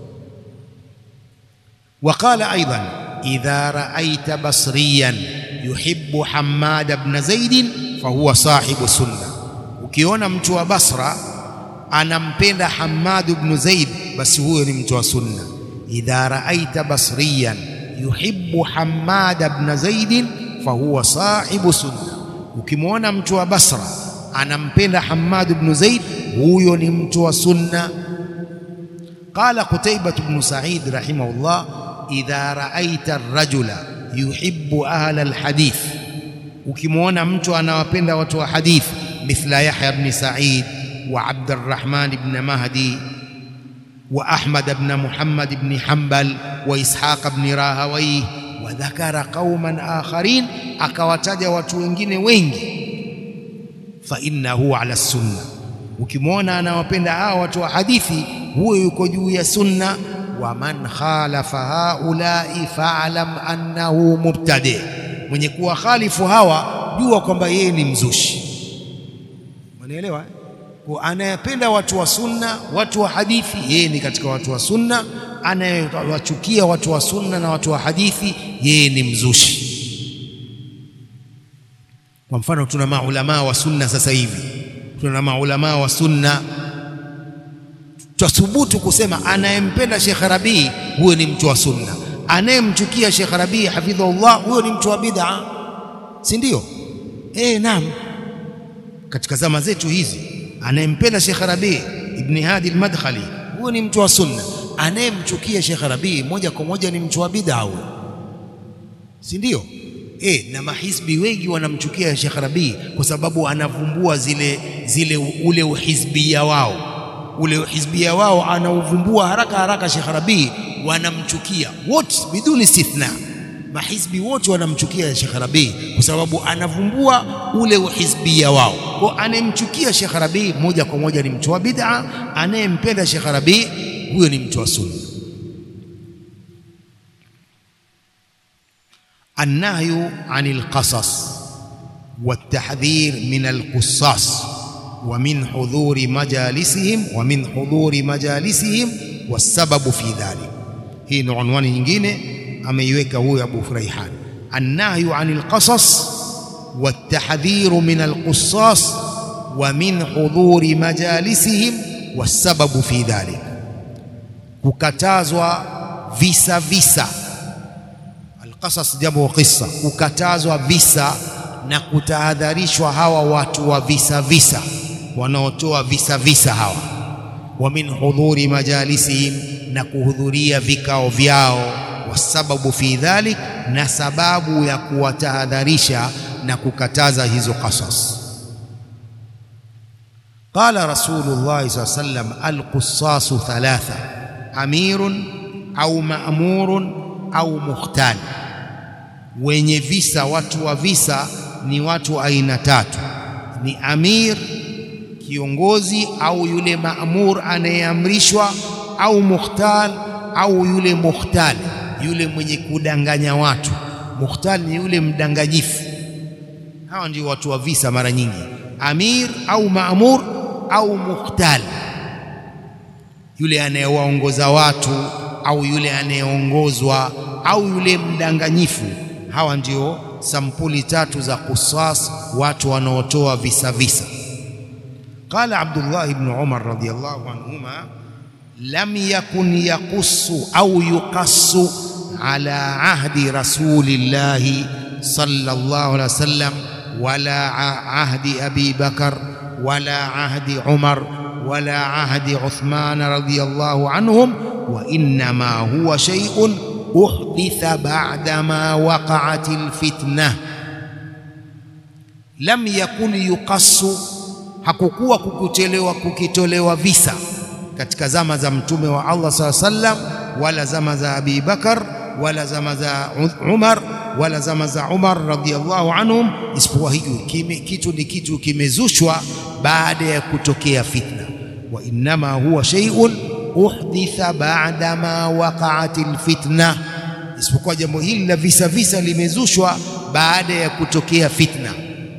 وقال أيضا إذا رأيت بصريا يحب حماد بن زيد فهو صاحب السنة ukiona mtu wa Basra anampenda Hammad ibn Zaid basi huyo ni mtu wa sunna idha raaita basriyan yuhibbu Hammad ibn Zaid fahuwa sahibu sunna ukimwona mtu wa Basra anampenda Hammad ibn Zaid huyo ni mtu wa sunna قال قتيبة بن سعيد رحمه الله إذا رأيت الرجل يحب أهل الحديث ukimwona mtu anawapenda watu wa hadithi مثل يحيى بن سعيد وعبد الرحمن بن مهدي وأحمد بن محمد بن حنبل وإسحاق بن راهويه وذكر قوما آخرين akawataja watu wengine wengi فإنه على السنة ukimwona anawapenda hao watu wa hadithi huyo yuko juu ya sunna wa man khalafa haulai fa'lam annahu mubtadi mwenye kuwa khalifu hawa jua kwamba yeye ni mzushi Unaelewa? Kwa anayependa watu wa sunna, watu wa hadithi, yeye ni katika watu wa sunna. Anayewachukia watu wa sunna na watu wa hadithi, yeye ni mzushi. Kwa mfano, tuna maulamaa wa sunna sasa hivi, tuna maulamaa wa sunna twathubutu kusema anayempenda Sheikh Rabii huyo ni mtu wa sunna, anayemchukia Sheikh Rabii hafidhahullah huyo ni mtu wa bid'a, si ndio? Eh, naam katika zama zetu hizi anayempenda Sheikh Rabi ibn Hadi al-Madkhali huyo ni mtu wa sunna anayemchukia Sheikh Rabi moja kwa moja ni mtu wa bid'a huyo si ndio eh na mahisbi wengi wanamchukia Sheikh Rabi kwa sababu anavumbua zile zile ule uhizbia wao ule uhizbia wao anauvumbua haraka haraka Sheikh Rabi wanamchukia wote biduni istithna mahizbi wote wanamchukia Sheikh Rabi kwa sababu anavumbua ule uhizbia wao. Kwa anayemchukia Sheikh Rabi moja kwa moja ni mtu wa bid'a, anayempenda Sheikh Rabi huyo ni mtu wa sunna. النهي عن القصص والتحذير من القصاص ومن حضور مجالسهم ومن حضور مجالسهم والسبب في ذلك hii ni unwani nyingine ameiweka huyo Abu Furaihan annahyu anil qasas والتحذير من القصاص ومن حضور مجالسهم والسبب في ذلك kukatazwa visa visa alqasas jamu qissa kukatazwa visa na kutahadharishwa hawa watu wa visa visa wanaotoa visa visa hawa wa min hudhuri majalisihim na kuhudhuria vikao vyao wasababu fi dhalik na sababu ya kuwatahadharisha na kukataza hizo qasas قال رسول الله صلى الله عليه وسلم القصاص ثلاثة أمير أو مأمور أو مختال wenye visa watu wa visa ni watu aina tatu ni amir kiongozi au yule maamur anayeamrishwa au mukhtal au yule mukhtal yule mwenye kudanganya watu mukhtal ni yule mdanganyifu hawa ndio watu wa visa mara nyingi amir au maamur au mukhtal yule anayewaongoza watu au yule anayeongozwa au yule mdanganyifu hawa ndio sampuli tatu za qusas watu wanaotoa visa visa qala Abdullah ibn Umar radiyallahu anhuma lam yakun yaqussu au yuqassu ala ahdi rasulillahi sallallahu alaihi wasallam wala ahdi Abi Bakar wala ahdi Umar wala ahdi Uthman radiyallahu anhum wa innama huwa shay'un uhditha ba'da ma waqa'at alfitna lam yakun yuqassu hakukuwa kukutelewa kukitolewa visa katika zama za mtume wa Allah sallallahu alaihi wasallam wala zama za Abi Bakar wala zama za Umar wala zama za Umar radhiallahu anhum, isipokuwa hiyo kitu ni kitu kimezushwa baada ya kutokea fitna. Wa innama huwa shay'un uhditha ba'da ma waqa'at alfitna, isipokuwa jambo hili la visa visa limezushwa baada ya kutokea fitna.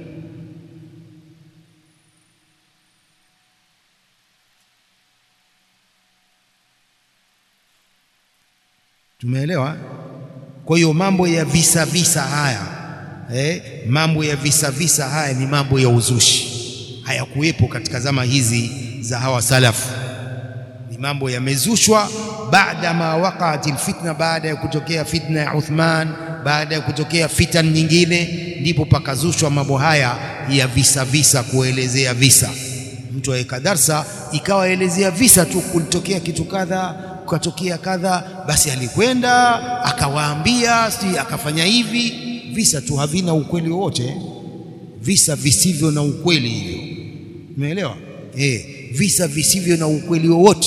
Tumeelewa? Kwa hiyo mambo ya visa visa haya eh, mambo ya visa visa haya ni mambo ya uzushi, hayakuwepo katika zama hizi za hawa salafu. Ni mambo yamezushwa baada ma waqaat alfitna, baada ya kutokea fitna ya Uthman, baada ya kutokea fitan nyingine, ndipo pakazushwa mambo haya ya visa visa, kuelezea visa. Mtu aweka darsa ikawa elezea visa tu, kulitokea kitu kadha kukatokea kadha, basi alikwenda akawaambia, si akafanya hivi. Visa tu havina ukweli wowote, visa visivyo na ukweli hivyo, umeelewa? Eh, visa visivyo na ukweli wowote.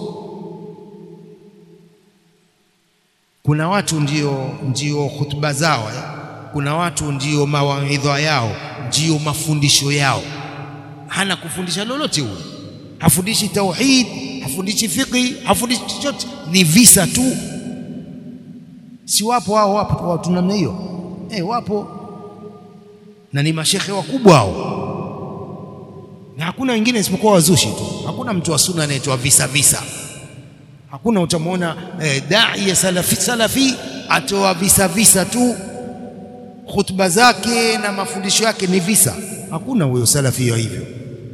Kuna watu ndio, ndio hutuba zao eh? Kuna watu ndio mawaidha yao ndio mafundisho yao, hana kufundisha lolote huyo, hafundishi tauhid hafundishi fiqhi, hafundishi chochote, ni visa tu. Si wapo hao? Wapo watu namna hiyo eh, wapo na ni mashekhe wakubwa hao, na hakuna wengine isipokuwa wazushi tu. Hakuna mtu wa sunna anayetoa visa visa, hakuna. Utamwona eh, dai ya salafi, salafi atoa visa visa tu, khutba zake na mafundisho yake ni visa. Hakuna huyo salafi wa hivyo.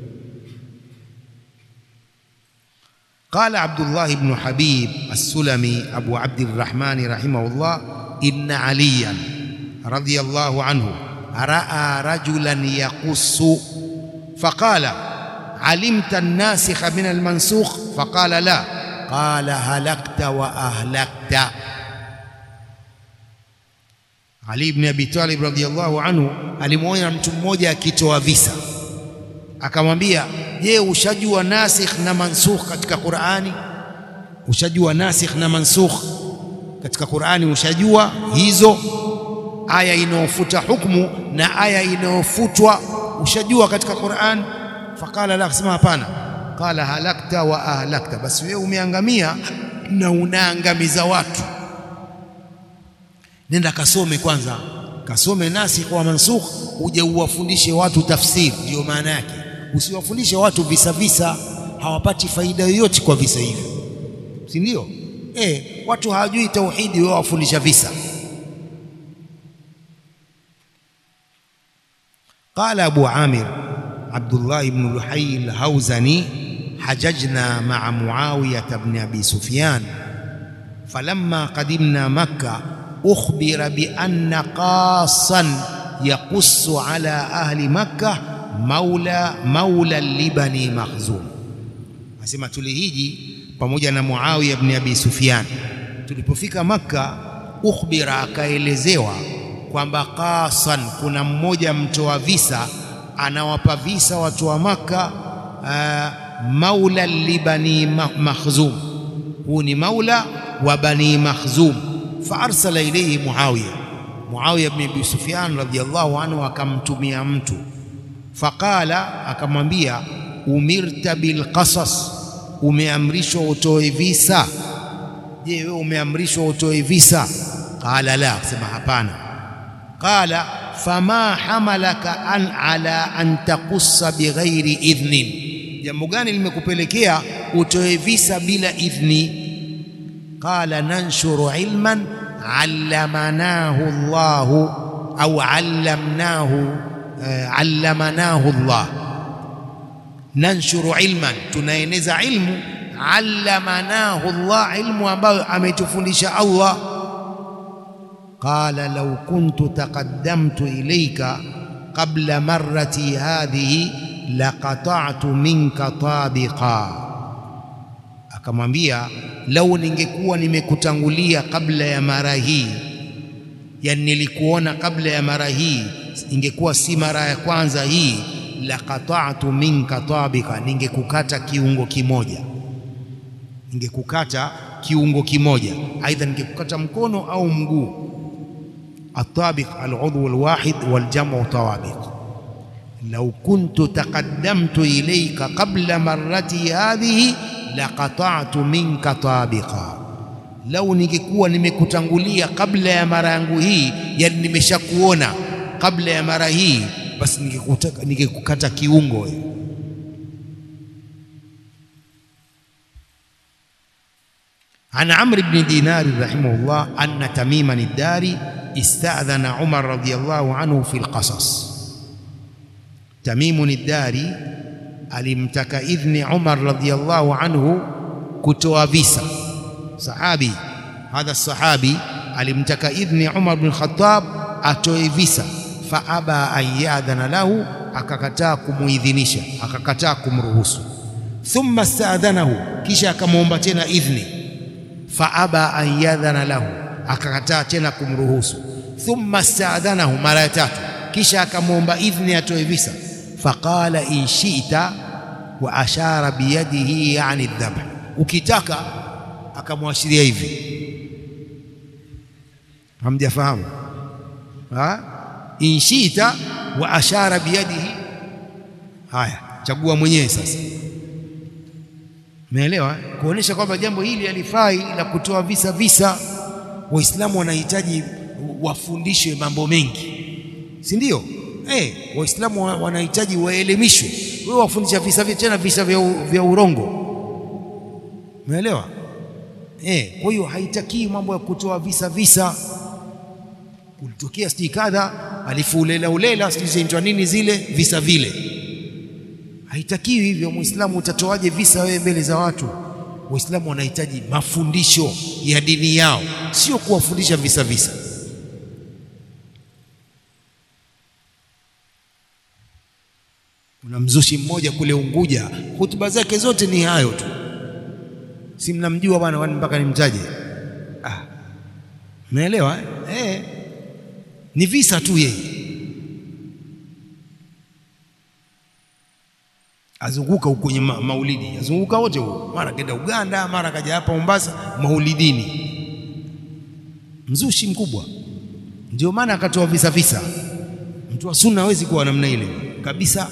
قال عبد الله بن حبيب السلمي أبو عبد الرحمن رحمه الله إن عليا رضي الله عنه رأى رجلا يقص فقال علمت الناسخ من المنسوخ فقال لا قال هلكت وأهلكت Ali ibn Abi Talib radhiyallahu anhu alimwona mtu mmoja akitoa visa akamwambia je, ushajua nasikh na mansukh katika Qur'ani? Ushajua nasikh na mansukh katika Qur'ani? Ushajua hizo aya inayofuta hukumu na aya inayofutwa ushajua katika Qur'an? Faqala la, akasema hapana. Qala halakta wa ahlakta, basi wewe umeangamia na unaangamiza watu. Nenda kasome kwanza, kasome nasikh wa mansukh, uje uwafundishe watu tafsiri. Ndiyo maana yake usiwafundishe watu visa visa, hawapati faida yoyote kwa visa hivyo, si ndio? Eh, watu hawajui tauhidi, wao wafundisha visa. Qala Abu Amir Abdullah ibn Luhay al-Hawzani hajajna ma'a Muawiyah ibn Abi Sufyan falamma qadimna Makkah ukhbira bi anna qasan yaqussu ala ahli Makkah maula maula libani Makhzum, asema tulihiji pamoja na Muawiya ibn Abi Sufyan. Tulipofika Makka, ukhbira, akaelezewa kwamba qasan, kuna mmoja mtoa visa anawapa visa watu wa Makka, uh, maula libani Makhzum, huu ni maula wa bani Makhzum. Fa arsala ilayhi Muawiya, Muawiya ibn Abi Sufyan radhiyallahu anhu akamtumia mtu Faqala, akamwambia umirta bilqasas, umeamrishwa utoe visa. Je, wewe umeamrishwa utoe visa? Qala la, akasema hapana. Qala fama hamalaka an ala an taqussa bighairi idhnin, jambo gani limekupelekea utoe visa bila idhni? Qala nanshuru ilman allamanahu Allahu au allamnahu uh, allamanahu Allah nanshuru ilman tunaeneza ilmu allamanahu Allah ilmu ambayo ametufundisha Allah qala law kuntu taqaddamtu ilayka qabla marrati hadhihi laqata'tu minka tabiqa akamwambia lau ningekuwa nimekutangulia kabla ya mara hii yani nilikuona kabla ya mara hii ingekuwa si mara ya kwanza hii laqata'tu minka tabika ningekukata kiungo kimoja ningekukata kiungo kimoja aidha ningekukata mkono au mguu atabiq aludhu alwahid waljamu tawabiq law kuntu taqaddamtu ilayka qabla marrati hadhihi laqata'tu minka tabiqa lau ningekuwa nimekutangulia kabla ya mara yangu hii yani nimeshakuona kabla ya mara hii basi ningekukata kiungo wewe عن عمرو بن دينار رحمه الله أن تميما الداري استأذن عمر رضي الله عنه في القصص تميم الداري alimtaka idhni Umar radhiyallahu anhu kutoa visa sahabi hadha sahabi alimtaka idhni Umar bin Khattab atoe visa fa aba an yadhana lahu akakataa kumuidhinisha akakataa kumruhusu thumma staadhanahu kisha akamwomba tena idhni fa aba an yadhana lahu akakataa tena kumruhusu thumma staadhanahu mara ya tatu kisha akamwomba idhni atoe visa faqala in shi'ta wa ashara biyadihi yani dhabh ukitaka akamwashiria hivi hamjafahamu ha in shi'ta wa ashara biyadihi haya chagua mwenyewe sasa umeelewa kuonesha kwamba jambo hili alifai la kutoa visa visa waislamu wanahitaji wafundishwe mambo mengi si ndio eh waislamu wanahitaji waelimishwe wewe wafundisha visa vya tena visa vya, vya urongo umeelewa eh kwa hiyo haitakii mambo ya kutoa visa visa kulitokea sijui kadha alifu ulela ulela sijui zinaitwa nini zile visa vile haitakiwi hivyo muislamu utatoaje visa wewe mbele za watu waislamu wanahitaji mafundisho ya dini yao sio kuwafundisha visa visa kuna mzushi mmoja kule Unguja hutuba zake zote ni hayo tu si mnamjua bwana wani mpaka nimtaje ah umeelewa eh? eh ni visa tu yeye azunguka huko kwenye ma maulidi azunguka wote huko mara kenda Uganda mara kaja hapa Mombasa maulidini mzushi mkubwa ndio maana akatoa visa visa mtu wa sunna hawezi kuwa namna ile kabisa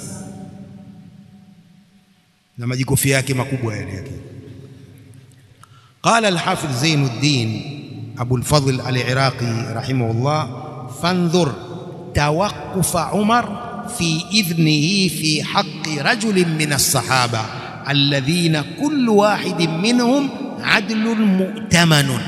na majikofia yake makubwa yale yake قال الحافظ زين الدين أبو الفضل العراقي رحمه الله فانظر توقف عمر في إذنه في حق رجل من الصحابة الذين كل واحد منهم عدل مؤتمن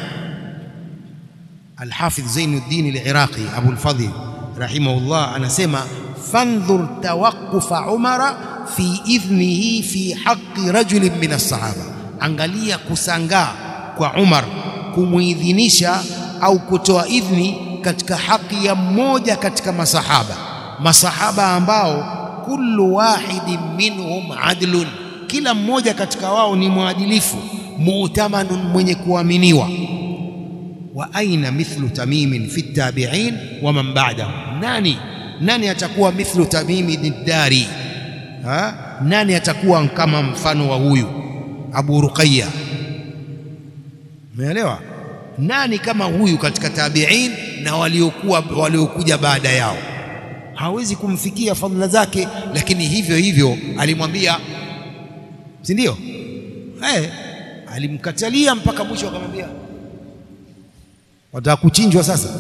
الحافظ زين الدين العراقي أبو الفضل رحمه الله أنا سمع فانظر توقف عمر في إذنه في حق رجل من الصحابة angalia kusangaa kwa Umar kumuidhinisha au kutoa idhni katika haki ya mmoja katika masahaba masahaba ambao kullu wahidin minhum adlun kila mmoja katika wao ni mwadilifu mu'tamanun mwenye kuaminiwa wa aina mithlu tamimin fi tabi'in wa man ba'dahu nani nani atakuwa mithlu tamimi diddari ha nani atakuwa kama mfano wa huyu Abu Ruqayya umeelewa nani kama huyu katika tabi'in na waliokuwa waliokuja baada yao hawezi kumfikia fadhila zake lakini hivyo hivyo alimwambia si ndio eh alimkatalia mpaka mwisho akamwambia wataka kuchinjwa sasa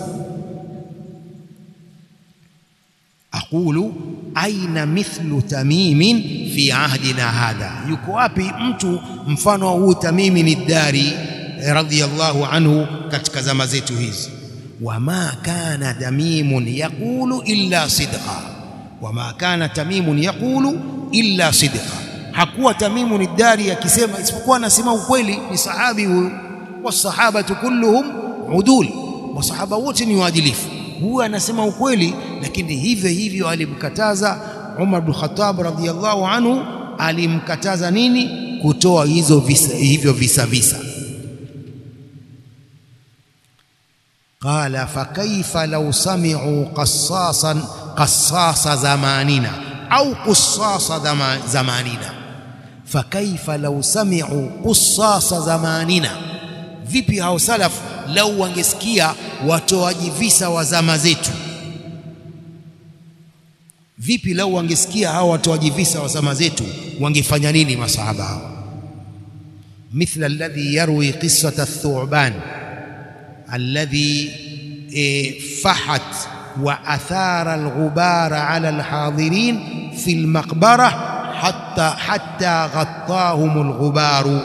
aqulu aina mithlu tamimin fi ahdina hadha yuko wapi mtu mfano wa huu tamimi ni dari radhiyallahu anhu katika zama zetu hizi wama kana tamimun yaqulu illa sidqa wama kana tamimun yaqulu illa sidqa hakuwa tamimu ni dari akisema isipokuwa anasema ukweli ni sahabi huyu wasahabatu kulluhum udul wasahaba wote ni waadilifu huyu anasema ukweli lakini hivyo hivyo alimkataza Umar bin Khattab radhiyallahu anhu alimkataza nini kutoa hizo visa, hivyo visa visa qala fakaifa law sami'u qassasan qassasa zamanina au qussasa zamanina fakaifa law sami'u qussasa zamanina vipi hao salaf lau wangesikia watoaji visa wa zama zetu vipi lau wangesikia hao watoaji visa wa zama zetu wangefanya nini masahaba hao mithla alladhi yarwi qissata ath-thu'ban alladhi fahat wa athara al-ghubara ala al-hadirin fi al-maqbara hatta hatta ghattahum al-ghubaru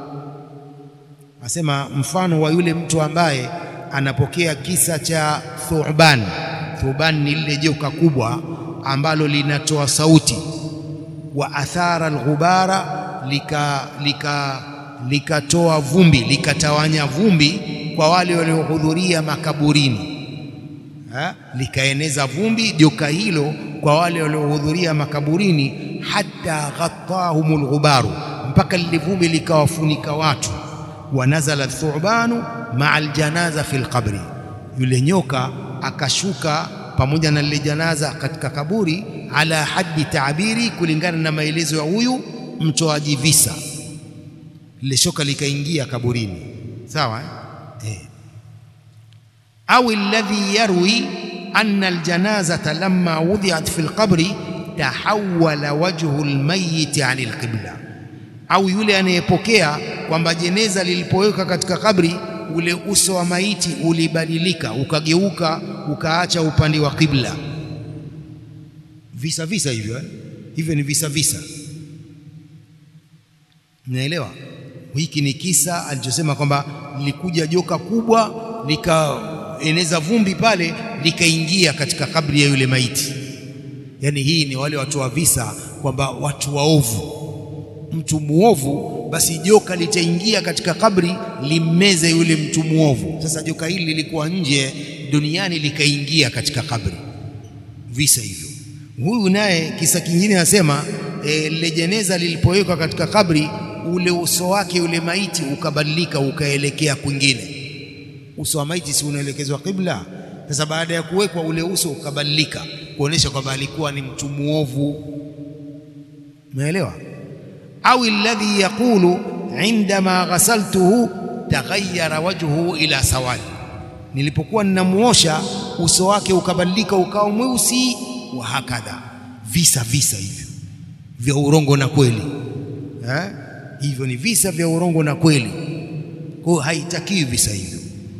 asema mfano wa yule mtu ambaye anapokea kisa cha Thuban. Thuban ni lile joka kubwa ambalo linatoa sauti, wa athara alghubara, lika lika likatoa vumbi, likatawanya vumbi kwa wale waliohudhuria makaburini ha? likaeneza vumbi joka hilo kwa wale waliohudhuria makaburini, hatta ghattahumul ghubaru, mpaka lile vumbi likawafunika watu wanazala thubanu maa aljanaza fi lqabri, yule nyoka akashuka pamoja na lile janaza katika kaburi, ala haddi taabiri, kulingana na maelezo ya huyu mtoaji visa. Lile shoka likaingia kaburini, sawa eh? au alladhi yarwi anna aljanazata lamma wudiat fi lqabri tahawala wajhu almayyit an alqibla au yule anayepokea kwamba jeneza lilipowekwa katika kabri ule uso wa maiti ulibadilika ukageuka ukaacha upande wa kibla. Visa visa hivyo eh? Hivyo ni visa visa, mnaelewa? Hiki ni kisa alichosema kwamba lilikuja joka kubwa likaeneza vumbi pale likaingia katika kabri ya yule maiti. Yaani hii ni wale watu wa visa kwamba watu waovu mtu muovu, basi joka litaingia katika kabri limmeze yule mtu muovu. Sasa joka hili lilikuwa nje duniani likaingia katika kabri, visa hivyo. Huyu naye kisa kingine anasema e, lile jeneza lilipowekwa katika kabri, ule uso wake yule maiti ukabadilika ukaelekea kwingine. Uso wa maiti si unaelekezwa kibla? Sasa baada ya kuwekwa ule uso ukabadilika, kuonesha kwamba alikuwa ni mtu muovu. Umeelewa? au alladhi yaqulu indama ghasaltuhu taghayyara wajhuhu ila sawadi, nilipokuwa ninamuosha uso wake ukabadilika ukawa mweusi. Wa hakadha, visa visa hivyo vya urongo na kweli eh? Hivyo ni visa vya urongo na kweli, kwa hiyo haitakiwi visa hivyo.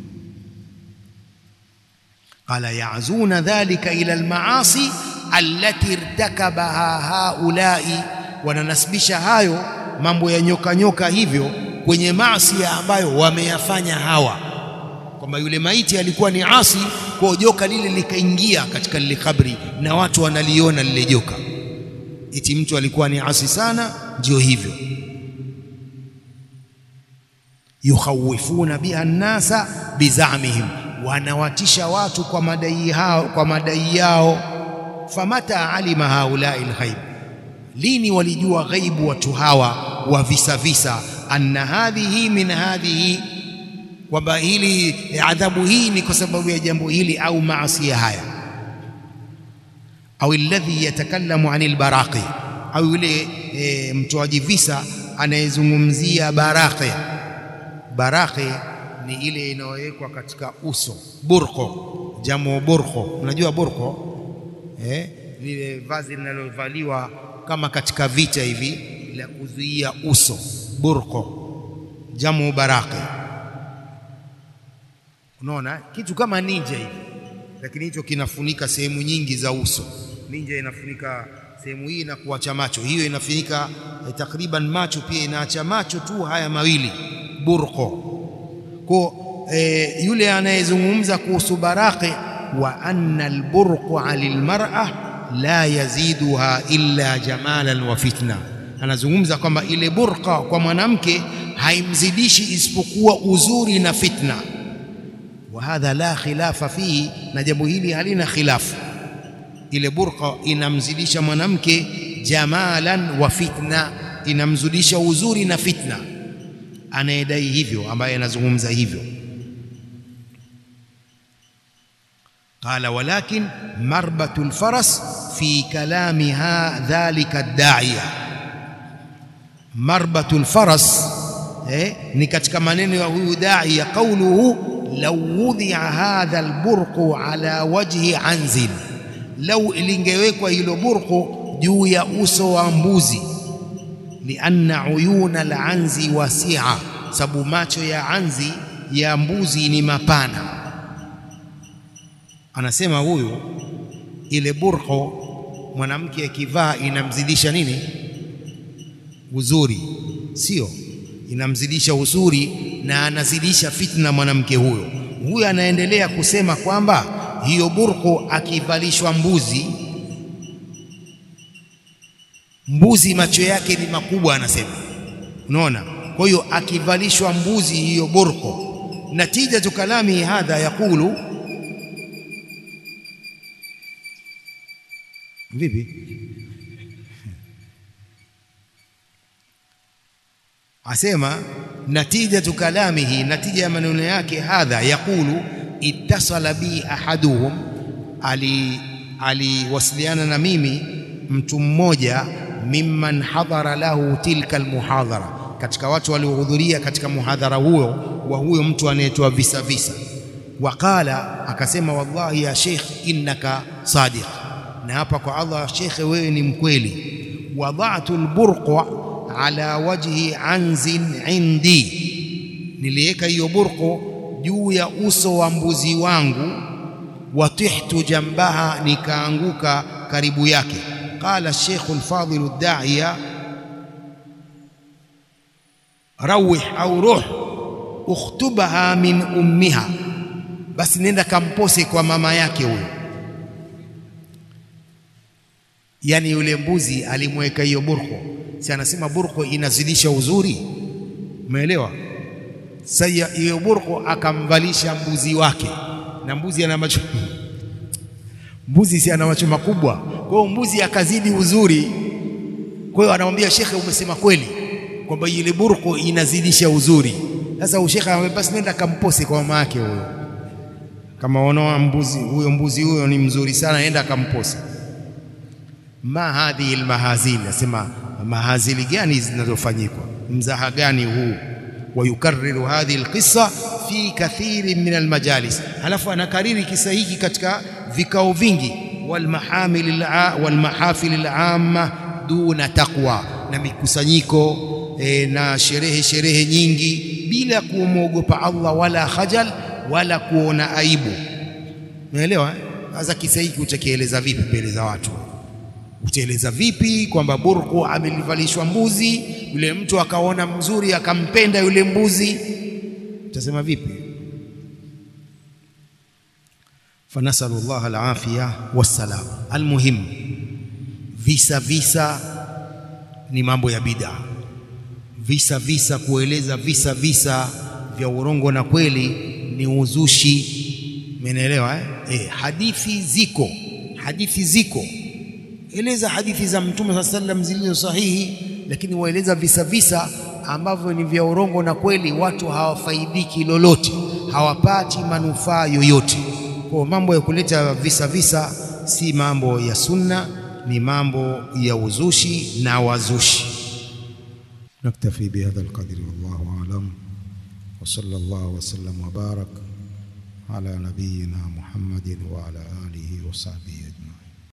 Qala yazuna dhalika ila almaasi allati irtakabaha haulai wananasibisha hayo mambo ya nyoka nyoka hivyo kwenye maasi ambayo wameyafanya hawa, kwamba yule maiti alikuwa ni asi, kwa joka lile likaingia katika lile kabri na watu wanaliona lile joka, eti mtu alikuwa ni asi sana. Ndio hivyo, yukhawifuna biha nnasa bizamihim, wanawatisha watu kwa madai hao, kwa madai yao. Famata alima haulai lghaib Lini walijua ghaibu watu hawa wa visa visa, anna hadhihi min hadhihi, kwamba hili adhabu hii ni kwa sababu ya jambo hili au maasi haya. Au alladhi yatakallamu anil baraqi, au yule e, mtoaji visa anayezungumzia baraqi. Baraqi ni ile inayowekwa katika uso, burqo, jamu burqo. Unajua burqo eh, lile vazi linalovaliwa kama katika vita hivi la kuzuia uso, burqo jamu baraqi. Unaona kitu kama ninja hivi, lakini hicho kinafunika sehemu nyingi za uso. Ninja inafunika sehemu hii na kuacha macho, hiyo inafunika eh, takriban macho pia inaacha macho tu haya mawili, burqo. Kwa e, yule anayezungumza kuhusu baraqi wa anna alburqa lilmar'a la yaziduha illa jamalan wa fitna, anazungumza kwamba ile burqa kwa mwanamke haimzidishi isipokuwa uzuri na fitna. Wa hadha la khilafa fihi, na jambo hili halina khilafu. Ile burqa inamzidisha mwanamke jamalan wa fitna, inamzidisha uzuri na fitna. Anayedai hivyo, ambaye anazungumza hivyo qala walakin marbatu lfaras fi kalamiha dhalika daiya. Marbatu lfaras eh, ni katika maneno ya huyu daiya, qauluhu law wudhia hadha alburqu ala wajhi anzin, lau lingewekwa hilo burqu juu ya uso wa mbuzi. Lianna uyuna alanzi wasia, sababu macho ya anzi ya mbuzi ni mapana Anasema huyu ile burqo mwanamke akivaa inamzidisha nini? Uzuri, sio? Inamzidisha uzuri na anazidisha fitna mwanamke huyo. Huyu anaendelea kusema kwamba hiyo burqo akivalishwa mbuzi, mbuzi macho yake ni makubwa, anasema unaona. Kwa hiyo akivalishwa mbuzi hiyo burqo, natijatu kalami hadha yaqulu Vipi? Asema natijatu kalamihi, natija ya maneno yake, hadha yaqulu ittasala bi ahaduhum, aliwasiliana ali na mimi mtu mmoja, mimman hadhara lahu tilka almuhadhara, katika watu waliohudhuria katika muhadhara huo wa huyo mtu anayetoa visa visa. Waqala, akasema wallahi ya sheikh innaka sadiq na hapa kwa Allah, shekhe, wewe ni mkweli. Wadhatu alburqa ala wajhi anzin indi, niliweka hiyo burqu juu ya uso wa mbuzi wangu. Watihtu jambaha, nikaanguka karibu yake. Qala Sheikh al-Fadil ad-Da'iya, rawih au ruh ukhtubaha min ummiha, basi nenda kampose kwa mama yake huyo Yaani yule mbuzi alimweka hiyo burko, si anasema burko inazidisha uzuri, umeelewa? Sasa hiyo burko akamvalisha mbuzi wake, na mbuzi ana macho mbuzi si ana macho makubwa, kwa hiyo mbuzi akazidi uzuri. Kwa hiyo anamwambia shekhe, umesema kweli kwamba ile burko inazidisha uzuri. Sasa ushekhe anamwambia basi nenda kampose kwa mama yake huyo, kama wanaoa mbuzi huyo, mbuzi huyo ni mzuri sana, nenda kampose ma hadhihi almahazil, nasema mahazili gani zinazofanyikwa, mzaha gani huu? Wayukariru hadhihi alqissa fi kathiri min almajalis, halafu anakariri kisa hiki katika vikao vingi. Walmahafil alama duna taqwa, na mikusanyiko e, na sherehe sherehe nyingi bila kumwogopa Allah wala khajal wala kuona aibu. Unaelewa? Sasa kisa hiki utakieleza vipi mbele za watu? Utaeleza vipi kwamba burku amelivalishwa mbuzi, yule mtu akaona mzuri akampenda yule mbuzi, utasema vipi? Fanasalu llah alafiya wassalam. Almuhimu, visa visa ni mambo ya bid'a, visa visa, kueleza visa visa vya urongo na kweli ni uzushi. Umeelewa eh? Eh, hadithi ziko, hadithi ziko eleza hadithi za Mtume saa sallam zilizo sahihi, lakini waeleza visa visa ambavyo ni vya urongo na kweli, watu hawafaidiki lolote, hawapati manufaa yoyote. Kwa mambo ya kuleta visa visa si mambo ya sunna, ni mambo ya uzushi na wazushi. Naktafi bihadha alqadri, wallahu alam, wa sallallahu wa sallam wa barak ala nabiyina Muhammadin wa ala alihi wa sahbihi ajmain.